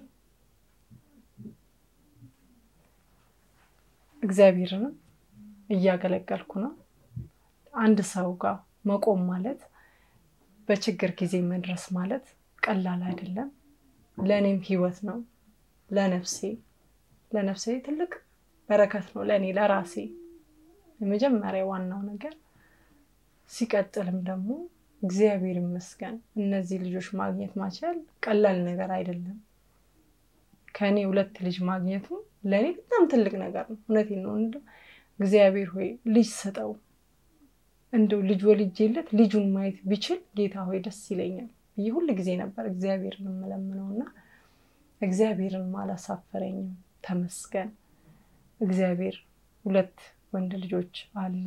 እግዚአብሔርንም እያገለገልኩ ነው። አንድ ሰው ጋር መቆም ማለት በችግር ጊዜ መድረስ ማለት ቀላል አይደለም። ለእኔም ህይወት ነው። ለነፍሴ ለነፍሴ ትልቅ በረከት ነው ለእኔ ለራሴ የመጀመሪያ ዋናው ነገር። ሲቀጥልም ደግሞ እግዚአብሔር ይመስገን እነዚህ ልጆች ማግኘት ማቻል ቀላል ነገር አይደለም። ከእኔ ሁለት ልጅ ማግኘቱ ለእኔ በጣም ትልቅ ነገር ነው። እውነቴን ነው። እንደው እግዚአብሔር ሆይ ልጅ ስጠው፣ እንደው ልጅ ወልጄለት ልጁን ማየት ቢችል ጌታ ሆይ ደስ ይለኛል ብዬ ሁል ጊዜ ነበር እግዚአብሔርን የምለምነው እና እግዚአብሔርን አላሳፈረኝም። ተመስገን እግዚአብሔር ሁለት ወንድ ልጆች አሉ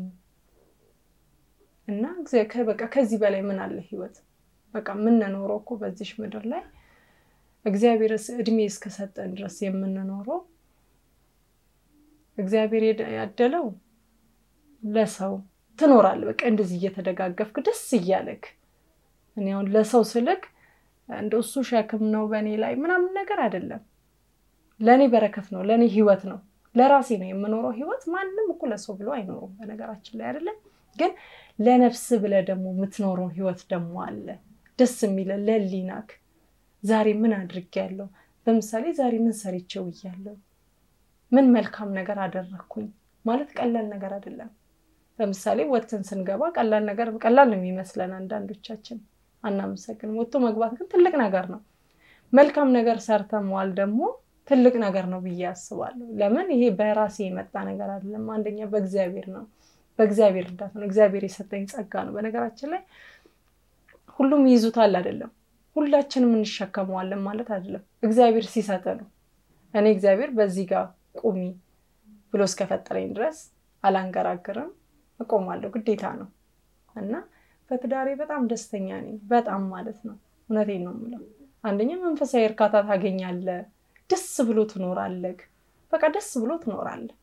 እና በቃ ከዚህ በላይ ምን አለ ህይወት? በቃ የምንኖረው እኮ በዚሽ ምድር ላይ እግዚአብሔር እድሜ እስከሰጠን ድረስ የምንኖረው እግዚአብሔር ያደለው ለሰው ትኖራለህ። በቃ እንደዚህ እየተደጋገፍክ ደስ እያለክ እኔ አሁን ለሰው ስልክ እንደ እሱ ሸክም ነው በእኔ ላይ ምናምን ነገር አይደለም። ለእኔ በረከት ነው፣ ለእኔ ህይወት ነው፣ ለራሴ ነው የምኖረው ህይወት። ማንም እኮ ለሰው ብሎ አይኖሩም በነገራችን ላይ አይደለም። ግን ለነፍስ ብለህ ደግሞ የምትኖረው ህይወት ደግሞ አለ ደስ የሚለ ለሊናክ ዛሬ ምን አድርጌያለሁ? በምሳሌ ዛሬ ምን ሰርቼ ውያለሁ? ምን መልካም ነገር አደረግኩኝ ማለት ቀላል ነገር አይደለም። ለምሳሌ ወጥተን ስንገባ ቀላል ነገር ቀላል ነው የሚመስለን አንዳንዶቻችን አናመሰግንም። ወጥቶ መግባት ግን ትልቅ ነገር ነው። መልካም ነገር ሰርተ መዋል ደግሞ ትልቅ ነገር ነው ብዬ አስባለሁ። ለምን ይሄ በራሴ የመጣ ነገር አይደለም። አንደኛ በእግዚአብሔር ነው፣ በእግዚአብሔር እርዳታ ነው። እግዚአብሔር የሰጠኝ ጸጋ ነው። በነገራችን ላይ ሁሉም ይይዙታል አይደለም፣ ሁላችንም እንሸከመዋለን ማለት አይደለም። እግዚአብሔር ሲሰጥ ነው። እኔ እግዚአብሔር በዚህ ጋር ቁሚ ብሎ እስከፈጠረኝ ድረስ አላንገራግርም፣ እቆማለሁ። ግዴታ ነው እና በትዳሬ በጣም ደስተኛ ነኝ። በጣም ማለት ነው። እውነቴን ነው የምለው። አንደኛ መንፈሳዊ እርካታ ታገኛለህ። ደስ ብሎ ትኖራለህ። በቃ ደስ ብሎ ትኖራለህ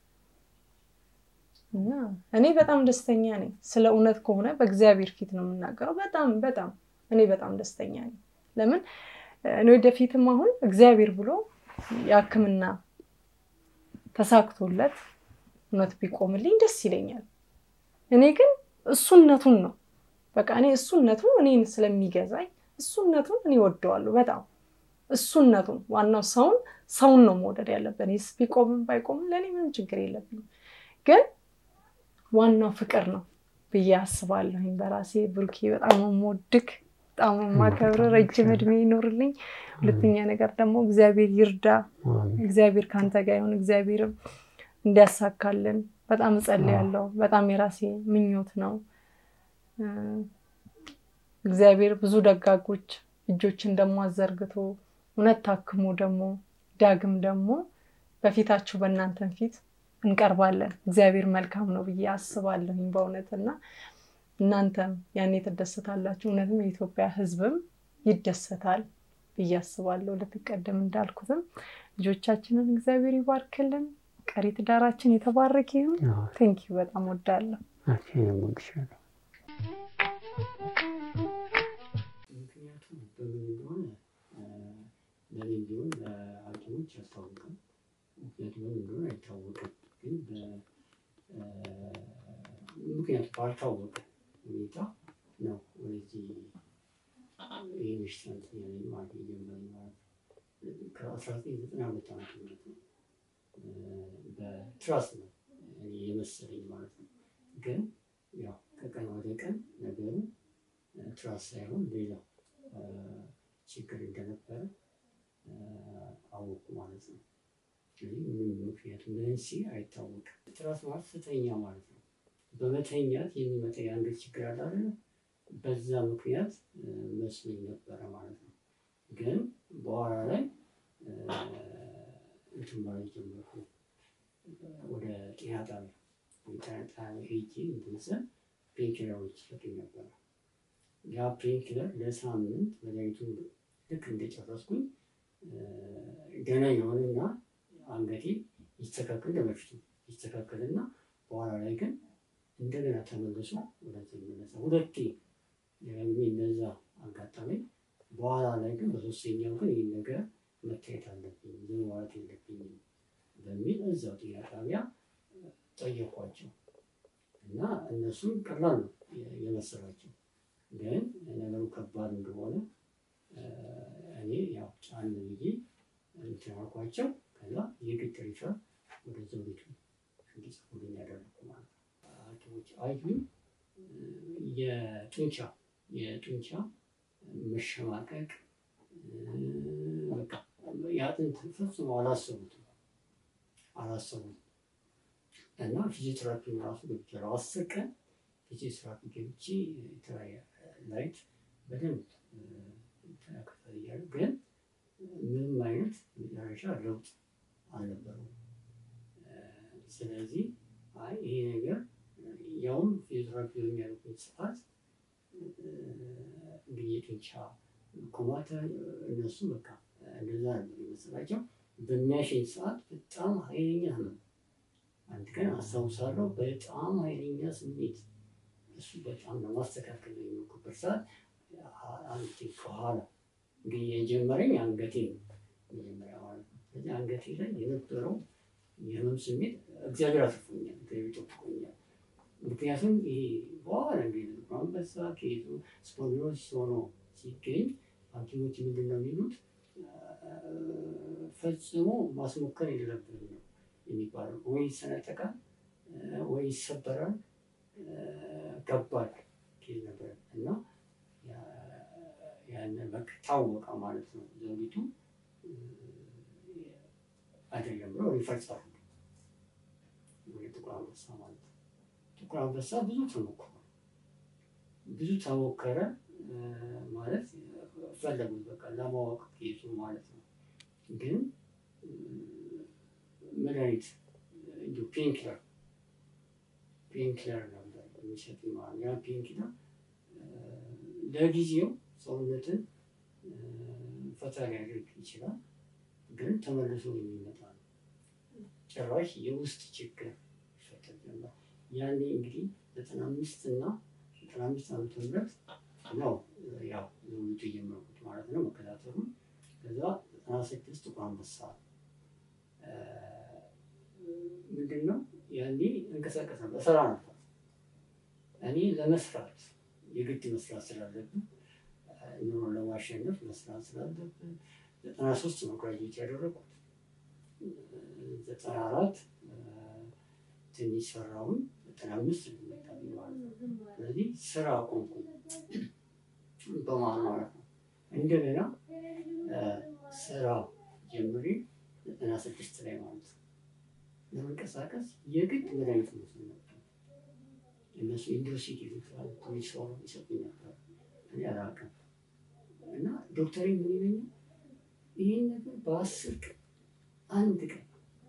እና እኔ በጣም ደስተኛ ነኝ። ስለ እውነት ከሆነ በእግዚአብሔር ፊት ነው የምናገረው። በጣም በጣም እኔ በጣም ደስተኛ ነኝ። ለምን እኔ ወደፊትም አሁን እግዚአብሔር ብሎ የሕክምና ተሳክቶለት እውነት ቢቆምልኝ ደስ ይለኛል። እኔ ግን እሱነቱን ነው በቃ እኔ እሱነቱ እኔን ስለሚገዛኝ እሱነቱን እኔ ወደዋለሁ በጣም እሱነቱን። ዋናው ሰውን ሰውን ነው መውደድ ያለብን። ይስ ቢቆምም ባይቆምም ለእኔ ምንም ችግር የለብኝም። ግን ዋናው ፍቅር ነው ብዬ አስባለሁኝ በራሴ ብሩኬ። በጣም የምወድክ በጣም የማከብር ረጅም እድሜ ይኖርልኝ። ሁለተኛ ነገር ደግሞ እግዚአብሔር ይርዳ። እግዚአብሔር ከአንተ ጋር ይሁን። እግዚአብሔርም እንዲያሳካልን በጣም እጸልያለሁ። በጣም የራሴ ምኞት ነው። እግዚአብሔር ብዙ ደጋጎች እጆችን ደግሞ አዘርግቶ እውነት ታክሞ ደግሞ ዳግም ደግሞ በፊታችሁ በእናንተን ፊት እንቀርባለን። እግዚአብሔር መልካም ነው ብዬ አስባለሁኝ በእውነት እና እናንተም ያኔ ትደሰታላችሁ። እውነትም የኢትዮጵያ ሕዝብም ይደሰታል ብዬ አስባለሁ። ልትቀደም እንዳልኩትም ልጆቻችንን እግዚአብሔር ይባርክልን። ቀሪ ትዳራችን የተባረከ ይሁን። ቴንኪው በጣም ወዳለሁ። ምክንያቱም በምን እንደሆነ ለእኔ ቢሆን ለሐኪሞች ያስታውቃል። ምክንያቱም በምን እንደሆነ አይታወቅም። ግን ምክንያቱ ባልታወቀ ሁኔታ ነው ወደዚህ ይህ በሽታ እንትን ያለኝ ማለት የጀመረኝ ማለት ከአስራ ዘጠኝ ዘጠና ሁለት ዓመተ ምህረት ነው። በትራስ ነው የመሰለኝ ማለት ነው። ግን ያው ከቀን ወደ ቀን ነገሩ ትራስ ሳይሆን ሌላ ችግር እንደነበረ አወቁ ማለት ነው። ስለዚህ ምንም ምክንያቱ መንስኤ አይታወቅም። ትራስ ማለት ስተኛ ማለት ነው። በመተኛት የሚመጣ የአንገት ችግር አለ አይደለ? በዛ ምክንያት መስሎኝ ነበረ ማለት ነው። ግን በኋላ ላይ እንትን ማለት ጀመርኩ። ወደ ጤና ጣቢያ ጤና ጣቢያ ሄጄ እንትን ስል ፔንኪለሮች ይሰጡኝ ነበረ። ያ ፔንኪለር ለሳምንት መድኃኒቱ ልክ እንደጨረስኩኝ ገና የሆነና አንገቴ ይስተካከል ለበፊቱ ይስተካከልና በኋላ ላይ ግን እንደገና ተመልሶ ወደዚህ ይመለሳ ሁለቴ ደጋግሜ እንደዛ አጋጣመኝ። በኋላ ላይ ግን በሶስተኛው ግን ይህን ነገር መታየት አለብኝ ዝም ማለት የለብኝም በሚል እዛው ጤና ጣቢያ ጠየኳቸው እና እነሱም ቀላል ነው የመሰላቸው፣ ግን ነገሩ ከባድ እንደሆነ እኔ ያው ጫን ብዬ እንትን አልኳቸው። ከዛ የግድ ሪፈር ወደ ዘውዲቱ እንዲጽፉልኝ ያደረኩ ማለት ነው። ሐኪሞች አዩኝ። የጡንቻ የጡንቻ መሸማቀቅ በቃ የአጥንት ፈጽሞ አላሰቡትም አላሰቡም እና ፊዚዮቴራፒ ራሱ ገብቻለሁ። አስር ቀን ፊዚዮቴራፒ ገብቼ የተለያየ ላይት በደንብ ተከታተል እያሉ ግን ምንም አይነት መጨረሻ ለውጥ አልነበረውም። ስለዚህ አይ ይሄ ነገር ያውም ፊዚዮቴራፒ በሚያደርጉት ሰዓት እንግዲህ የጡንቻ ኮማተ እነሱ በቃ እንደዛ ነበር የመሰላቸው። በሚያሸኝ ሰዓት በጣም ኃይለኛ ህመም አንድ ቀን አስታውሳለሁ በጣም ኃይለኛ ስሜት እሱ በጣም ለማስተካከል ነው የሞከርኩበት ሰዓት አንድ ከኋላ እንግዲህ የጀመረኝ አንገቴ ነው መጀመሪያ ማለት ነው። ስለዚህ አንገቴ ላይ የነበረው የህመም ስሜት እግዚአብሔር አትርፎኛል፣ እግዚአብሔር ጠብቆኛል። ምክንያቱም ይሄ በኋላ እንግዲህ አንበሳ ከይዞ ስፖንዲሎሲስ ሆኖ ሲገኝ ሐኪሞች ምንድን ነው የሚሉት ፈጽሞ ማስሞከር የለብንም ነው የሚባለው። ወይ ይሰነጠቃል ወይ ይሰበራል። ከባድ ኬዝ ነበር እና ያንን በቃ ታወቀ ማለት ነው። ዘውዲቱ አይደለም ብሎ ሪፈር ጻፉ ወደ ጥቁር አንበሳ ማለት ነው። ጥቁር አንበሳ ብዙ ተሞክሯል። ብዙ ተሞከረ ማለት ፈለጉት በቃ ለማወቅ ኬዙ ማለት ነው። ግን መድኃኒት እንዲሁ ፔንኪለር ፔንኪለር ነበር የሚሰጥ ማለት ያ ፔንኪለር ለጊዜው ሰውነትን ፈታ ሊያደርግ ይችላል፣ ግን ተመልሶ የሚመጣ ነው። ጭራሽ የውስጥ ችግር ይፈጠር ጀመር። ያኔ እንግዲህ ዘጠና አምስት እና ዘጠና አምስት ዓመተ ምህረት ነው ያው ዘውዲቱ የጀመርኩት ማለት ነው መከታተሉን። ከዛ ዘጠና ስድስት ጥቁር አንበሳ ምንድን ነው ያኔ እንቀሳቀስ ነበር፣ እሰራ ነበር። እኔ ለመስራት የግድ መስራት ስላለብን ኑሮን ለማሸነፍ መስራት ስላለብን ዘጠና ሶስት ነው ግራጁዌት ያደረኩት። ዘጠና አራት ትንሽ ሰራውን ዘጠና አምስት ልመጣቢ ማለት ነው። ስለዚህ ስራ አቆምኩ በመሀል ማለት ነው። እንደገና ስራ ጀምሬ ዘጠና ስድስት ላይ ማለት ነው ለመንቀሳቀስ የግድ መድኃኒት መስል ነበር። እነሱ ኢንዶሲድ ይሉታል ፖሊስ ሆኖ ይሰጡኝ ነበር። እኔ አላውቅም እና ዶክተሬ ምን ይለኛል፣ ይህን ነገር በአስር ቀን አንድ ቀን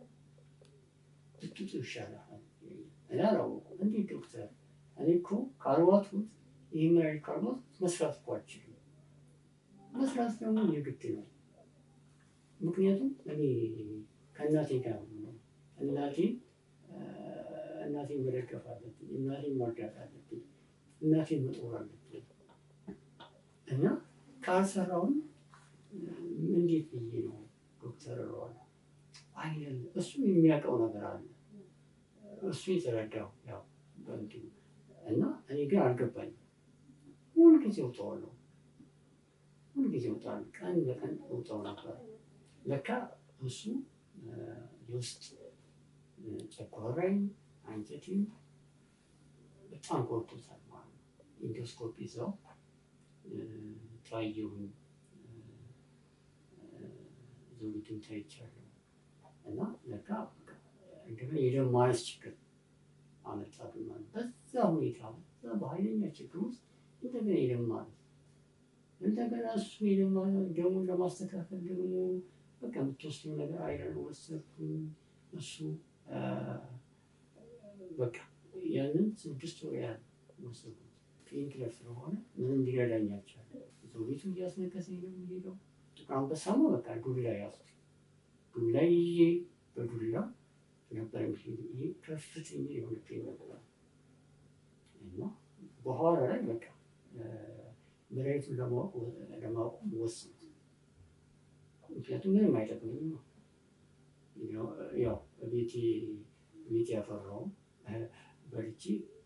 ብትጡ ይሻላል። እኔ አላወኩም። እንዴት ዶክተር? እኔ እኮ ካልዋትኩት ይህ መድኃኒት ካልዋትኩት መስራት እኮ አልችልም። መስራት ደግሞ የግድ ነው። ምክንያቱም እኔ ከእናቴ ጋር ነው እናቴ እናቴን መደገፍ አለብኝ። እናቴን መርዳት አለብኝ። እናቴን መጦር አለብኝ እና ካልሰራውን እንዴት ብዬ ነው ዶክተር እለዋለሁ። አይደለም እሱ የሚያውቀው ነገር አለ እሱ የተረዳው ያው በእንትኑ እና እኔ ግን አልገባኝም። ሁልጊዜ እውጠዋለሁ፣ ሁልጊዜ እውጣለሁ። ቀን በቀን እውጠው ነበር። ለካ እሱ የውስጥ ጨጓራዬን አንጀቴን በጣም ጎድቶታል ማለት ነው። ኢንዶስኮፕ ይዘው ታየሁኝ፣ ዘውዲቱን ታይቻለሁ እና ለካ እንደገና የደም ማነስ ችግር አመጣብኝ ማለት በዛ ሁኔታ በዛ በኃይለኛ ችግር ውስጥ እንደገና የደም ማነስ እንደገና እሱ የደም ደሙን ለማስተካከል ደግሞ በቃ የምትወስደው ነገር አይረን ወሰድኩኝ እሱ በቃ ያንን ስድስት ወር ያህል ወሰድኩት። ፔንኪለር ስለሆነ ምንም ሊረዳኝ አልቻለም። ዘውዲቱ እያስነከሰኝ ነው የሚሄደው። ጥቁር አንበሳማ በቃ ዱላ ያዝኩ። ዱላ ይዤ በዱላ ነበር የሚሄድ። ይሄ ከፍተኛ የሆነ ፔን ነበር እና በኋላ ላይ በቃ መድኃኒቱን ለማቆም ወሰንኩ። ምክንያቱም ምንም አይጠቅመኝም ነው ያው ቤቴ ቤት ያፈራው በልቼ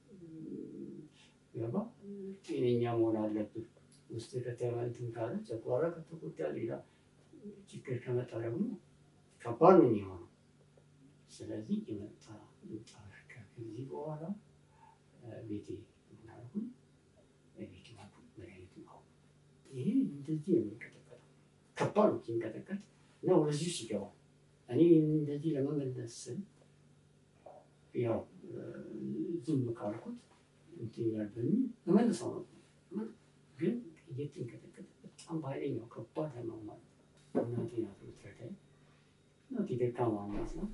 ገባ ጤነኛ መሆን አለብን። ውስጥ ከተንትን ካለ ጨጓራ ከተጎዳ ሌላ ችግር ከመጣ ደግሞ ከባድ ነው የሚሆነው። ስለዚህ የመጣ ምጣ ከዚህ በኋላ ቤቴ ምናልኩኝ ቤት ማኩ መድኃኒት ማሁ ይሄ እንደዚህ ነው የሚንቀጠቀጠው። ከባድ ነው ሲንቀጠቀጥ እና ወደዚህ ውስጥ ይገባል። እኔ እንደዚህ ለመመለስ ስል ያው ዝም ካልኩት እንትን ይላል በሚል እመልሰው ነበር። ግን እየተንቀጠቀጠ በጣም በኃይለኛው ከባድ ህመም ማለት እናቴ ናት የምትረዳኝ። እናቴ ደካማ ናት ነው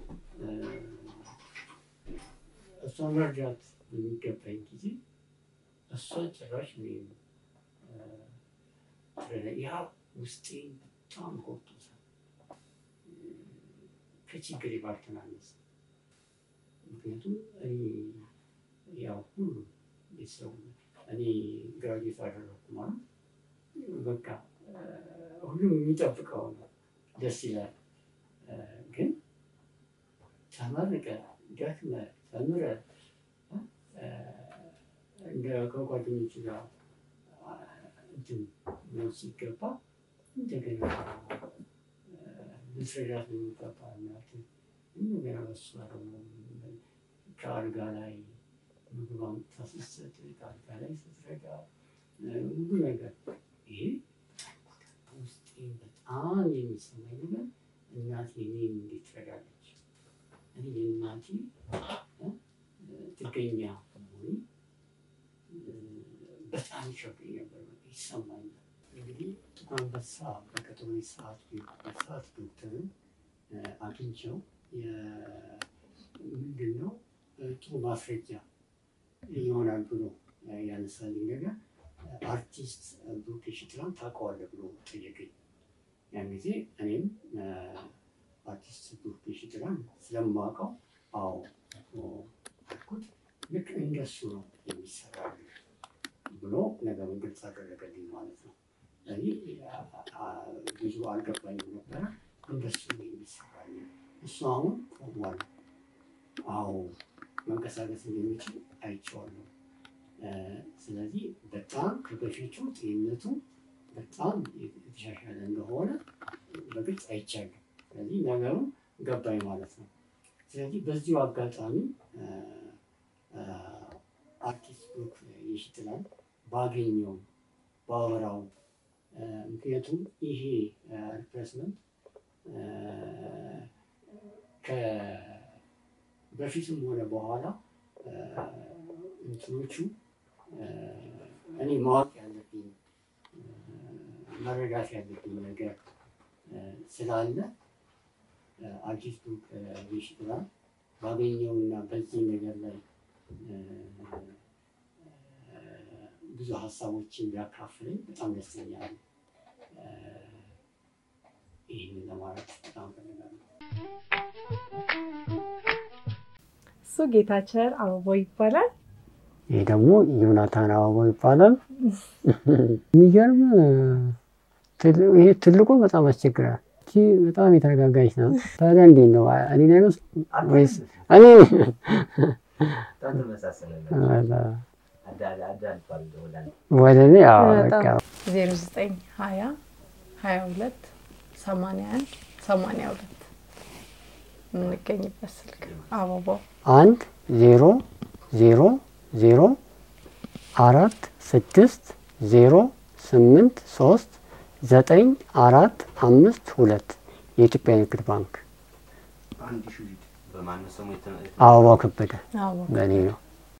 እሷን መርዳት በሚገባኝ ጊዜ እሷ ጭራሽ እኔን ትረዳኝ። ያ ውስጤን በጣም ጎድቶታል። ከችግር ባልተናነሰ ምክንያቱም እኔ ያው ሁሉ ቤተሰቡ እኔ ግራጁዌት አደረኩ ማለት በቃ ሁሉም የሚጠብቀው ነው። ደስ ይላል። ግን ተመርቀ ደክመ ተምረ እንደ ከጓደኞች ጋር እንትን ነው ሲገባ እንደገና ልትረዳት ነው የሚገባ እናት እንደገና በሷ ደግሞ ከአልጋ ላይ ምግብ አምጥታ ስትሰጥ ከአልጋ ላይ ስትረዳ ሁሉ ነገር ይሄ ውስጤ በጣም የሚሰማኝ ነገር እናቴ እኔን እንዴት ትረዳለች? እኔ የእናቴ ጥገኛ መሆኔ በጣም ይሸብኝ ነበር፣ ይሰማኛል። እንግዲህ ጥቁር አንበሳ በቀጠሮ ሰዓት ሰዓት ዶክተርን አግኝቸው ምንድን ነው ጥሩ ማስረጃ ይሆናል ብሎ ያነሳልኝ ነገር አርቲስት ብሩክ ሽትላን ታውቀዋለህ ብሎ ጠየቀኝ። ያን ጊዜ እኔም አርቲስት ብሩክ ሽትላን ስለማውቀው አዎ አልኩት። ልክ እንደሱ ነው የሚሰራል ብሎ ነገሩን ግልጽ አደረገልኝ ማለት ነው። እኔ ብዙ አልገባኝም ነበረ። እንደሱ ነው የሚሰራል። እሱ አሁን ቆሟል። አዎ መንቀሳቀስ እንደሚችል አይቼዋለሁ። ስለዚህ በጣም ከበፊቱ ጤንነቱ በጣም የተሻሻለ እንደሆነ በግልጽ አይቻለሁ። ስለዚህ ነገሩ ገባኝ ማለት ነው። ስለዚህ በዚሁ አጋጣሚ አርቲስት ብሩክ ይሽጥላል ባገኘው ባወራው፣ ምክንያቱም ይሄ ሪፕሌስመንት በፊትም ሆነ በኋላ እንትኖቹ እኔ ማወቅ ያለብኝ መረዳት ያለብኝ ነገር ስላለ አርቲስቱ ይሽጥላል ባገኘውና በዚህ ነገር ላይ ብዙ ሀሳቦችን ቢያካፍለኝ በጣም ደስተኛ ነኝ። ይህንን ለማለት በጣም ፈልጋለሁ። እሱ ጌታቸር አበባው ይባላል። ይህ ደግሞ ዮናታን አበባው ይባላል። የሚገርም ይሄ ትልቁ በጣም አስቸግራል። እቺ በጣም የተረጋጋች ናት። ታዲያ እንዴት ነው እኔ ላይ መስል ወይስ እኔ ወደ እኔ በቃ ዜሮ ዘጠኝ ሀያ ሀያ ሁለት ሰማንያ አንድ ሰማንያ ሁለት የምንገኝበት ስልክ አበባው አንድ ዜሮ ዜሮ ዜሮ አራት ስድስት ዜሮ ስምንት ሶስት ዘጠኝ አራት አምስት ሁለት የኢትዮጵያ ንግድ ባንክ አበባው ከበደ በእኔ ነው።